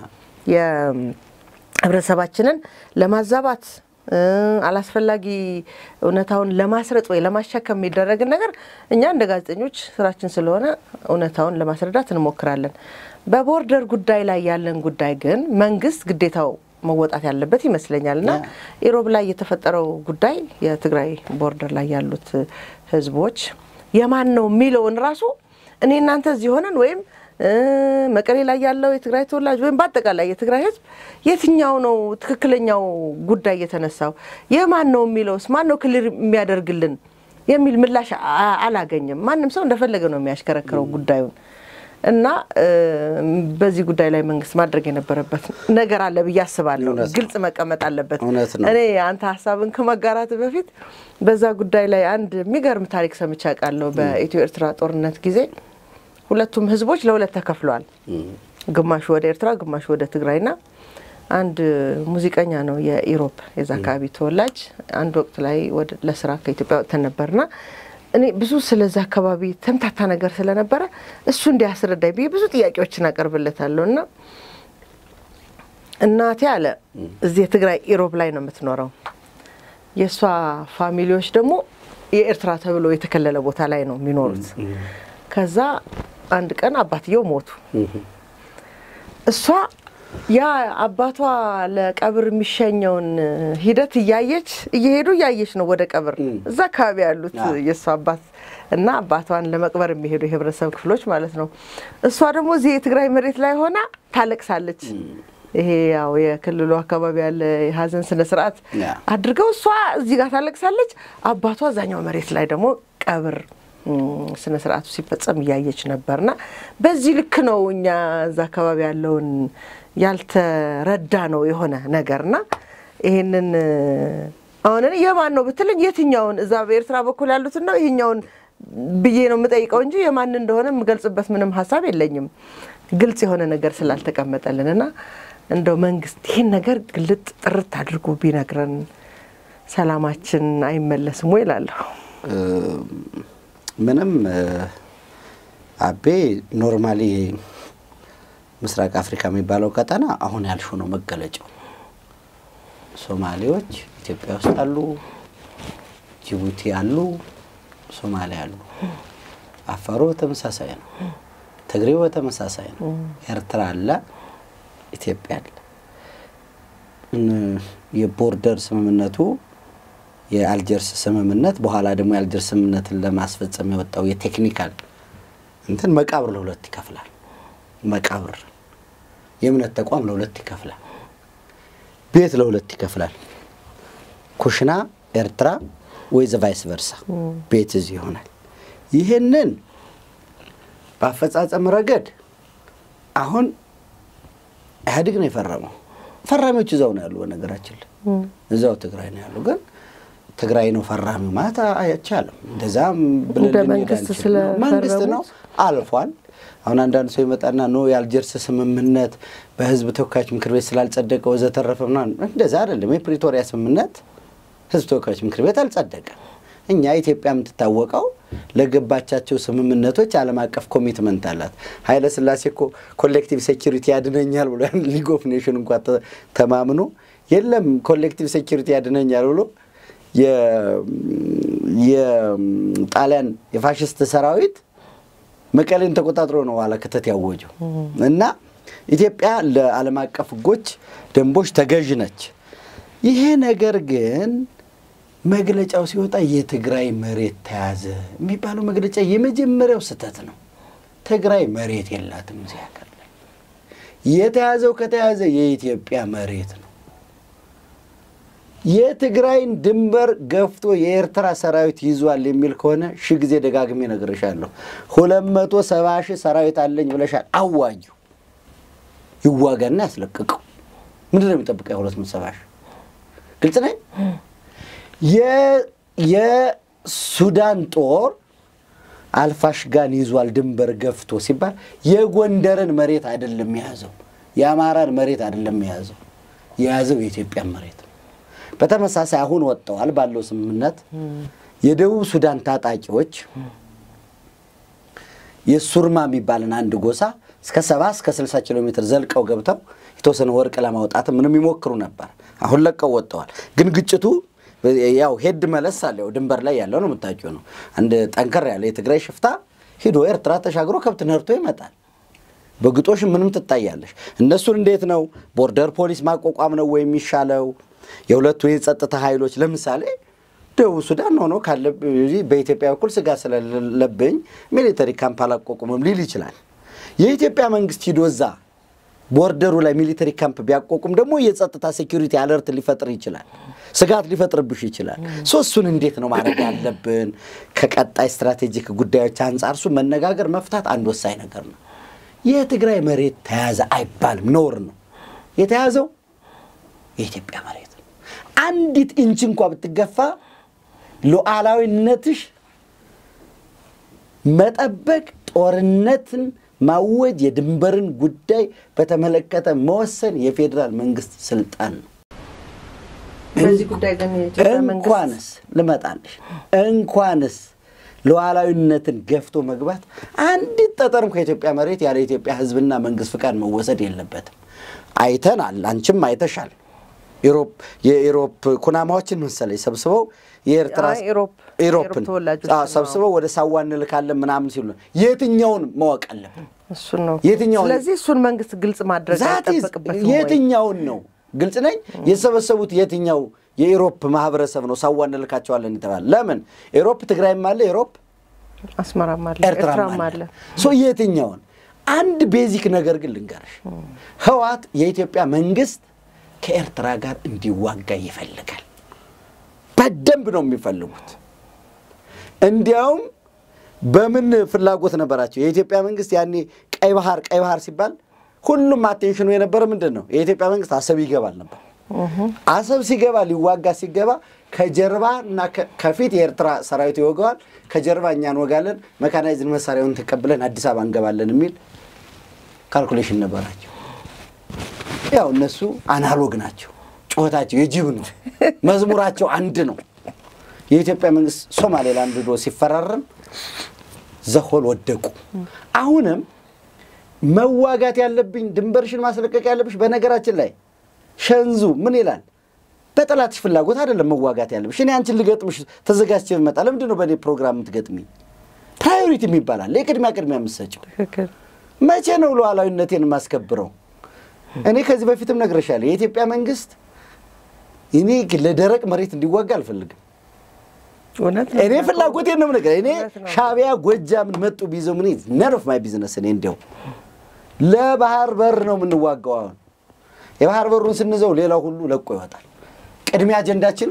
የህብረተሰባችንን ለማዛባት እ፣ አላስፈላጊ እውነታውን ለማስረጥ ወይ ለማሻከም የሚደረግን ነገር እኛ እንደ ጋዜጠኞች ስራችን ስለሆነ እውነታውን ለማስረዳት እንሞክራለን። በቦርደር ጉዳይ ላይ ያለን ጉዳይ ግን መንግስት ግዴታው መወጣት ያለበት ይመስለኛል እና ኢሮብ ላይ የተፈጠረው ጉዳይ የትግራይ ቦርደር ላይ ያሉት ህዝቦች የማን ነው የሚለውን ራሱ እኔ እናንተ እዚህ ሆነን ወይም መቀሌ ላይ ያለው የትግራይ ተወላጅ ወይም በአጠቃላይ የትግራይ ሕዝብ የትኛው ነው ትክክለኛው ጉዳይ የተነሳው የማን ነው የሚለውስ ማን ነው ክልል የሚያደርግልን የሚል ምላሽ አላገኘም። ማንም ሰው እንደፈለገ ነው የሚያሽከረክረው ጉዳዩን እና በዚህ ጉዳይ ላይ መንግስት ማድረግ የነበረበት ነገር አለ ብዬ አስባለሁ። ግልጽ መቀመጥ አለበት። እኔ አንተ ሀሳብን ከመጋራት በፊት በዛ ጉዳይ ላይ አንድ የሚገርም ታሪክ ሰምቼ አውቃለሁ። በኢትዮ ኤርትራ ጦርነት ጊዜ ሁለቱም ህዝቦች ለሁለት ተከፍለዋል። ግማሹ ወደ ኤርትራ፣ ግማሹ ወደ ትግራይና አንድ ሙዚቀኛ ነው የኢሮፕ የዛ አካባቢ ተወላጅ አንድ ወቅት ላይ ለስራ ከኢትዮጵያ ወጥተን ነበርና እኔ ብዙ ስለዛ አካባቢ ተምታታ ነገር ስለነበረ እሱ እንዲያስረዳኝ ብዬ ብዙ ጥያቄዎችን አቀርብለታለሁ እና እናቴ አለ እዚህ የትግራይ ኢሮብ ላይ ነው የምትኖረው። የእሷ ፋሚሊዎች ደግሞ የኤርትራ ተብሎ የተከለለ ቦታ ላይ ነው የሚኖሩት። ከዛ አንድ ቀን አባትየው ሞቱ። እሷ ያ አባቷ ለቀብር የሚሸኘውን ሂደት እያየች እየሄዱ እያየች ነው ወደ ቀብር እዛ አካባቢ ያሉት የእሷ አባት እና አባቷን ለመቅበር የሚሄዱ የህብረተሰብ ክፍሎች ማለት ነው። እሷ ደግሞ እዚህ የትግራይ መሬት ላይ ሆና ታለቅሳለች። ይሄ ያው የክልሉ አካባቢ ያለ የሀዘን ስነ ስርዓት አድርገው እሷ እዚህ ጋር ታለቅሳለች። አባቷ እዛኛው መሬት ላይ ደግሞ ቀብር ስነ ስርዓቱ ሲፈጸም እያየች ነበርና በዚህ ልክ ነው እኛ እዛ አካባቢ ያለውን ያልተረዳ ነው የሆነ ነገርና ይሄንን አሁን የማን ነው ብትለኝ የትኛውን እዛ በኤርትራ በኩል ያሉትን ነው ይሄኛውን ብዬ ነው የምጠይቀው እንጂ የማን እንደሆነ የምገልጽበት ምንም ሀሳብ የለኝም። ግልጽ የሆነ ነገር ስላልተቀመጠልን እና እንደው መንግስት ይህን ነገር ግልጥ ጥርት አድርጎ ቢነግረን ሰላማችን አይመለስም ወይ እላለሁ። ምንም አቤ ኖርማሊ ምስራቅ አፍሪካ የሚባለው ቀጠና አሁን ያልሹ ነው መገለጫው። ሶማሌዎች ኢትዮጵያ ውስጥ አሉ፣ ጅቡቲ አሉ፣ ሶማሊያ አሉ። አፋሩ በተመሳሳይ ነው። ትግሬው በተመሳሳይ ነው። ኤርትራ አለ፣ ኢትዮጵያ አለ። የቦርደር ስምምነቱ የአልጀርስ ስምምነት በኋላ ደግሞ የአልጀርስ ስምምነትን ለማስፈጸም የወጣው የቴክኒካል እንትን መቃብር ለሁለት ይከፍላል። መቃብር የእምነት ተቋም ለሁለት ይከፍላል። ቤት ለሁለት ይከፍላል። ኩሽና ኤርትራ ወይ ዘ ቫይስ ቨርሳ ቤት እዚህ ይሆናል። ይህንን በአፈጻጸም ረገድ አሁን ኢህአዴግ ነው የፈረመው። ፈራሚዎች እዛው ነው ያሉ። በነገራችን ላይ እዛው ትግራይ ነው ያሉ። ግን ትግራይ ነው ፈራሚው ማለት አይቻልም። እንደዛም ብለን መንግስት ነው አልፏል። አሁን አንዳንድ ሰው ይመጣና ኖ የአልጀርስ ስምምነት በህዝብ ተወካዮች ምክር ቤት ስላልጸደቀ ወዘተረፈ ምናምን፣ እንደዛ አይደለም። የፕሪቶሪያ ስምምነት ህዝብ ተወካዮች ምክር ቤት አልጸደቀም። እኛ ኢትዮጵያ የምትታወቀው ለገባቻቸው ስምምነቶች ዓለም አቀፍ ኮሚትመንት አላት። ኃይለ ሥላሴ እኮ ኮሌክቲቭ ሴኪሪቲ ያድነኛል ብሎ ሊግ ኦፍ ኔሽን እንኳ ተማምኖ የለም ኮሌክቲቭ ሴኪሪቲ ያድነኛል ብሎ የጣሊያን የፋሽስት ሰራዊት መቀሌን ተቆጣጥሮ ነው ኋላ ክተት ያወጀው እና ኢትዮጵያ ለዓለም አቀፍ ህጎች፣ ደንቦች ተገዥ ነች። ይሄ ነገር ግን መግለጫው ሲወጣ የትግራይ መሬት ተያዘ የሚባለው መግለጫ የመጀመሪያው ስህተት ነው። ትግራይ መሬት የላትም እዚህ ሀገር ላይ የተያዘው ከተያዘ የኢትዮጵያ መሬት ነው። የትግራይን ድንበር ገፍቶ የኤርትራ ሰራዊት ይዟል የሚል ከሆነ ሺህ ጊዜ ደጋግሜ እነግርሻለሁ። ሁለት መቶ ሰባ ሺህ ሰራዊት አለኝ ብለሻል። አዋጁ ይዋጋና ያስለቅቀው። ምንድን ነው የሚጠብቀው? ሁለት መቶ ሰባ ሺህ ግልጽ ነኝ። የሱዳን ጦር አልፋሽጋን ይዟል ድንበር ገፍቶ ሲባል የጎንደርን መሬት አይደለም የያዘው፣ የአማራን መሬት አይደለም የያዘው፣ የያዘው የኢትዮጵያን መሬት ነው። በተመሳሳይ አሁን ወጥተዋል ባለው ስምምነት የደቡብ ሱዳን ታጣቂዎች የሱርማ የሚባልን አንድ ጎሳ እስከ ሰባ እስከ ስልሳ ኪሎ ሜትር ዘልቀው ገብተው የተወሰነ ወርቅ ለማውጣት ምንም ይሞክሩ ነበር። አሁን ለቀው ወጥተዋል። ግን ግጭቱ ያው ሄድ መለስ አለ። ያው ድንበር ላይ ያለው ነው የምታውቂው ነው። አንድ ጠንከር ያለ የትግራይ ሽፍታ ሂዶ ኤርትራ ተሻግሮ ከብት ነርቶ ይመጣል። በግጦሽ ምንም ትታያለሽ። እነሱን እንዴት ነው ቦርደር ፖሊስ ማቋቋም ነው ወይ የሚሻለው? የሁለቱ የጸጥታ ኃይሎች ለምሳሌ ደቡብ ሱዳን ሆኖ ካለ በኢትዮጵያ በኩል ስጋት ስለሌለብኝ ሚሊተሪ ካምፕ አላቋቁምም ሊል ይችላል። የኢትዮጵያ መንግስት ሂዶ እዛ ቦርደሩ ላይ ሚሊተሪ ካምፕ ቢያቋቁም ደግሞ የጸጥታ ሴኪሪቲ አለርት ሊፈጥር ይችላል፣ ስጋት ሊፈጥርብሽ ይችላል። ሶ እሱን እንዴት ነው ማድረግ ያለብን? ከቀጣይ ስትራቴጂክ ጉዳዮች አንጻር እሱ መነጋገር መፍታት አንድ ወሳኝ ነገር ነው። የትግራይ መሬት ተያዘ አይባልም፣ ነውር ነው። የተያዘው የኢትዮጵያ መሬት ነው። አንዲት ኢንች እንኳ ብትገፋ ሉዓላዊነትሽ መጠበቅ ጦርነትን ማወጅ የድንበርን ጉዳይ በተመለከተ መወሰን የፌዴራል መንግስት ስልጣን ነው። በዚህ ጉዳይ ግን የኢትዮጵያ መንግስት እንኳንስ ልመጣልሽ እንኳንስ ሉዓላዊነትን ገፍቶ መግባት አንዲት ጠጠርም ከኢትዮጵያ መሬት ያለ ኢትዮጵያ ሕዝብና መንግስት ፍቃድ መወሰድ የለበትም። አይተናል፣ አንቺም አይተሻል። ኢሮፕ የኢሮፕ ኩናማዎችን መሰለኝ ሰብስበው የኤርትራ አይ፣ ኢሮፕ ኢሮፕን የኢሮፕ ተወላጆች አዎ፣ ነው። ሰብስበው ወደ ሳዋ እንልካለን ምናምን ሲሉ ነው። የትኛውን ማወቅ አለብን? እሱን ነው። የትኛውን- ስለዚህ እሱን መንግስት ግልጽ ማድረግ ዛት ኢዝ አይጠበቅበትም ወይ? የትኛውን ነው ግልጽ ነኝ። የተሰበሰቡት የትኛው የኢሮፕ ማህበረሰብ ነው ሳዋ እንልካቸዋለን የተባለ? ለምን ኢሮፕ ትግራይም አለ ኢሮፕ አስመራም አለ ኤርትራም ኤርትራም አለ። አለ። ሶ የትኛውን አንድ ቤዚክ ነገር ግን ልንገርሽ፣ ህዋት የኢትዮጵያ መንግስት ከኤርትራ ጋር እንዲዋጋ ይፈልጋል። በደንብ ነው የሚፈልጉት። እንዲያውም በምን ፍላጎት ነበራቸው? የኢትዮጵያ መንግስት ያኔ ቀይ ባህር ቀይ ባህር ሲባል ሁሉም አቴንሽኑ የነበረ ምንድን ነው? የኢትዮጵያ መንግስት አሰብ ይገባል ነበር። አሰብ ሲገባ ሊዋጋ ሲገባ ከጀርባ እና ከ- ከፊት የኤርትራ ሰራዊት ይወገዋል፣ ከጀርባ እኛ እንወጋለን፣ መካናይዝን መሳሪያውን ተቀብለን አዲስ አበባ እንገባለን የሚል ካልኩሌሽን ነበራቸው። ያው እነሱ አናሎግ ናቸው። ጩኸታቸው የጅብ ነው። መዝሙራቸው አንድ ነው። የኢትዮጵያ መንግስት ሶማሌላንድ ዶ ሲፈራረም ዘሆል ወደቁ። አሁንም መዋጋት ያለብኝ ድንበርሽን ማስለቀቅ ያለብሽ። በነገራችን ላይ ሸንዙ ምን ይላል? በጠላትሽ ፍላጎት አይደለም መዋጋት ያለብሽ። እኔ አንቺን ልገጥምሽ ተዘጋጅቼ ብመጣ ለምንድን ነው በእኔ ፕሮግራም የምትገጥሚኝ? ፕራዮሪቲ የሚባላል የቅድሚያ ቅድሚያ የምትሰጪው ትክክል። መቼ ነው ሉዓላዊነቴን የማስከብረው? እኔ ከዚህ በፊትም ነግሬሻለሁ። የኢትዮጵያ መንግስት እኔ ለደረቅ መሬት እንዲዋጋ አልፈልግም። እውነት ነው። እኔ ፍላጎቴን ነው የምነግርህ። እኔ እውነት ነው። ሻዕቢያ ጎጃምን መጡ ቢይዘው ምን ነን ኦፍ ማይ ቢዝነስ። እኔ እንዲያው ለባህር በር ነው የምንዋጋው። አሁን የባህር በሩን ስንዘው ሌላው ሁሉ ለቆ ይወጣል። ቅድሚያ አጀንዳችን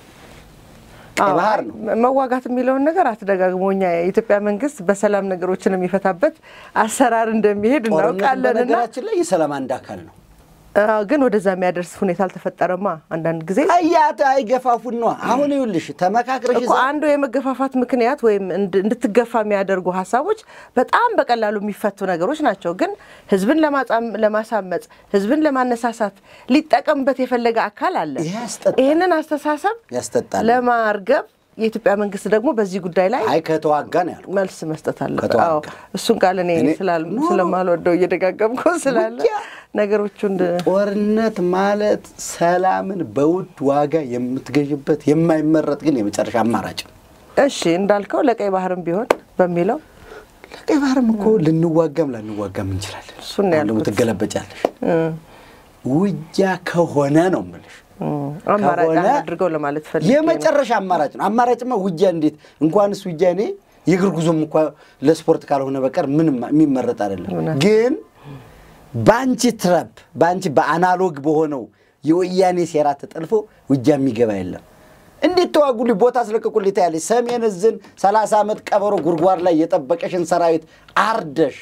ቀይ አዎ፣ ባህር ነው። መዋጋት የሚለውን ነገር አትደጋግሞ። እኛ የኢትዮጵያ መንግስት በሰላም ነገሮችን የሚፈታበት አሰራር እንደሚሄድ ጦርነት እናውቃለን እና በነገራችን ላይ የሰላም አንድ አካል ነው። አዎ፣ ግን ወደዛ የሚያደርስ ሁኔታ አልተፈጠረማ። አንዳንድ ጊዜ አያት አይገፋፉን ነው። አሁን ይኸውልሽ ተመካክረሽ እኮ አንዱ የመገፋፋት ምክንያት ወይም እንድ- እንድትገፋ የሚያደርጉ ሀሳቦች በጣም በቀላሉ የሚፈቱ ነገሮች ናቸው። ግን ህዝብን ለማጻም- ለማሳመጽ ህዝብን ለማነሳሳት ሊጠቀምበት የፈለገ አካል አለ። ይሄ ያስጠጣል። ይህንን አስተሳሰብ ያስጠጣል። ለማርገብ የኢትዮጵያ መንግስት ደግሞ በዚህ ጉዳይ ላይ አይ ከተዋጋ ነው ያልኩት። መልስ መስጠት አለበት። ከተዋጋ። አዎ እሱን ቃል እኔ እኔ- ስላል- ኖ፣ ኖ። ስለማልወደው እየደጋገምኩ ስላለ ውጊያ። ነገሮቹን ጦርነት ማለት ሰላምን በውድ ዋጋ የምትገዥበት የማይመረጥ ግን የመጨረሻ አማራጭ ነው። እሺ እንዳልከው ለቀይ ባህርም ቢሆን በሚለው ለቀይ ባህርም እኮ ልንዋጋም ላንዋጋም እንችላለን። እሱን ነው አሁን ደግሞ ያልኩት። ትገለበጫለሽ። እ፣ ውጊያ ከሆነ ነው የምልሽ። እ፣ አማራጭ ከሆነ አድርገው ለማለት ፈልጌ ነው። የመጨረሻ አማራጭ ነው። አማራጭማ ውጊያ እንዴት እንኳንስ ውጊያ እኔ የእግር ጉዞም እንኳ ለስፖርት ካልሆነ በቀር ምንም የሚመረጥ አይደለም። እውነት። ግን በአንቺ ትረፕ በአንቺ በአናሎግ በሆነው የወያኔ ሴራ ተጠልፎ ውጊያ የሚገባ የለም። እንዴት ተዋጉልኝ፣ ቦታ አስለቅቁልኝ ታያለሽ። ሰሜን እዝን ሰላሳ ዓመት ቀበሮ ጉድጓድ ላይ የጠበቀሽን ሰራዊት አርደሽ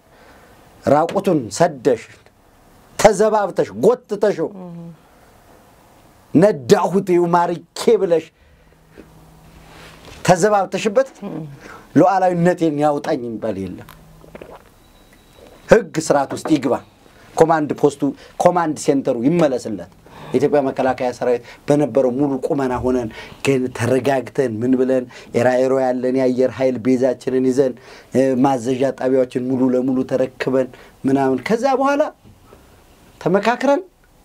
ራቁቱን ሰደሽ ተዘባብተሽ ጎትተሽው ነዳሁት ይኸው ማርኬ ብለሽ ተዘባብተሽበት ሉዓላዊነቴን ያውጣኝ የሚባል የለም። ሕግ ስርዓት ውስጥ ይግባ። ኮማንድ ፖስቱ ኮማንድ ሴንተሩ ይመለስለት። የኢትዮጵያ መከላከያ ሰራዊት በነበረው ሙሉ ቁመና ሆነን ግን ተረጋግተን ምን ብለን ኤራኤሮ ያለን የአየር ኃይል ቤዛችንን ይዘን እ፣ ማዘዣ ጣቢያዎችን ሙሉ ለሙሉ ተረክበን ምናምን ከዛ በኋላ ተመካክረን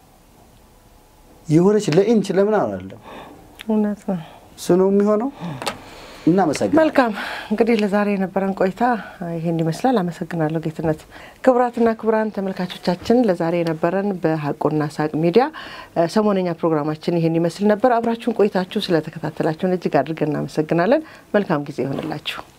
የሆነች ለኢንች ለምን አላለም። እውነት ነው። እሱ ነው የሚሆነው። እናመሰግናለን። መልካም እንግዲህ ለዛሬ የነበረን ቆይታ ይሄን ይመስላል። አመሰግናለሁ ጌትነት። ክቡራትና ክቡራን ተመልካቾቻችን ለዛሬ የነበረን በሀቁና ሳቅ ሚዲያ እ፣ ሰሞነኛ ፕሮግራማችን ይሄን ይመስል ነበር። አብራችሁን ቆይታችሁ ስለተከታተላችሁን እጅግ አድርገን እናመሰግናለን። መልካም ጊዜ ይሆንላችሁ።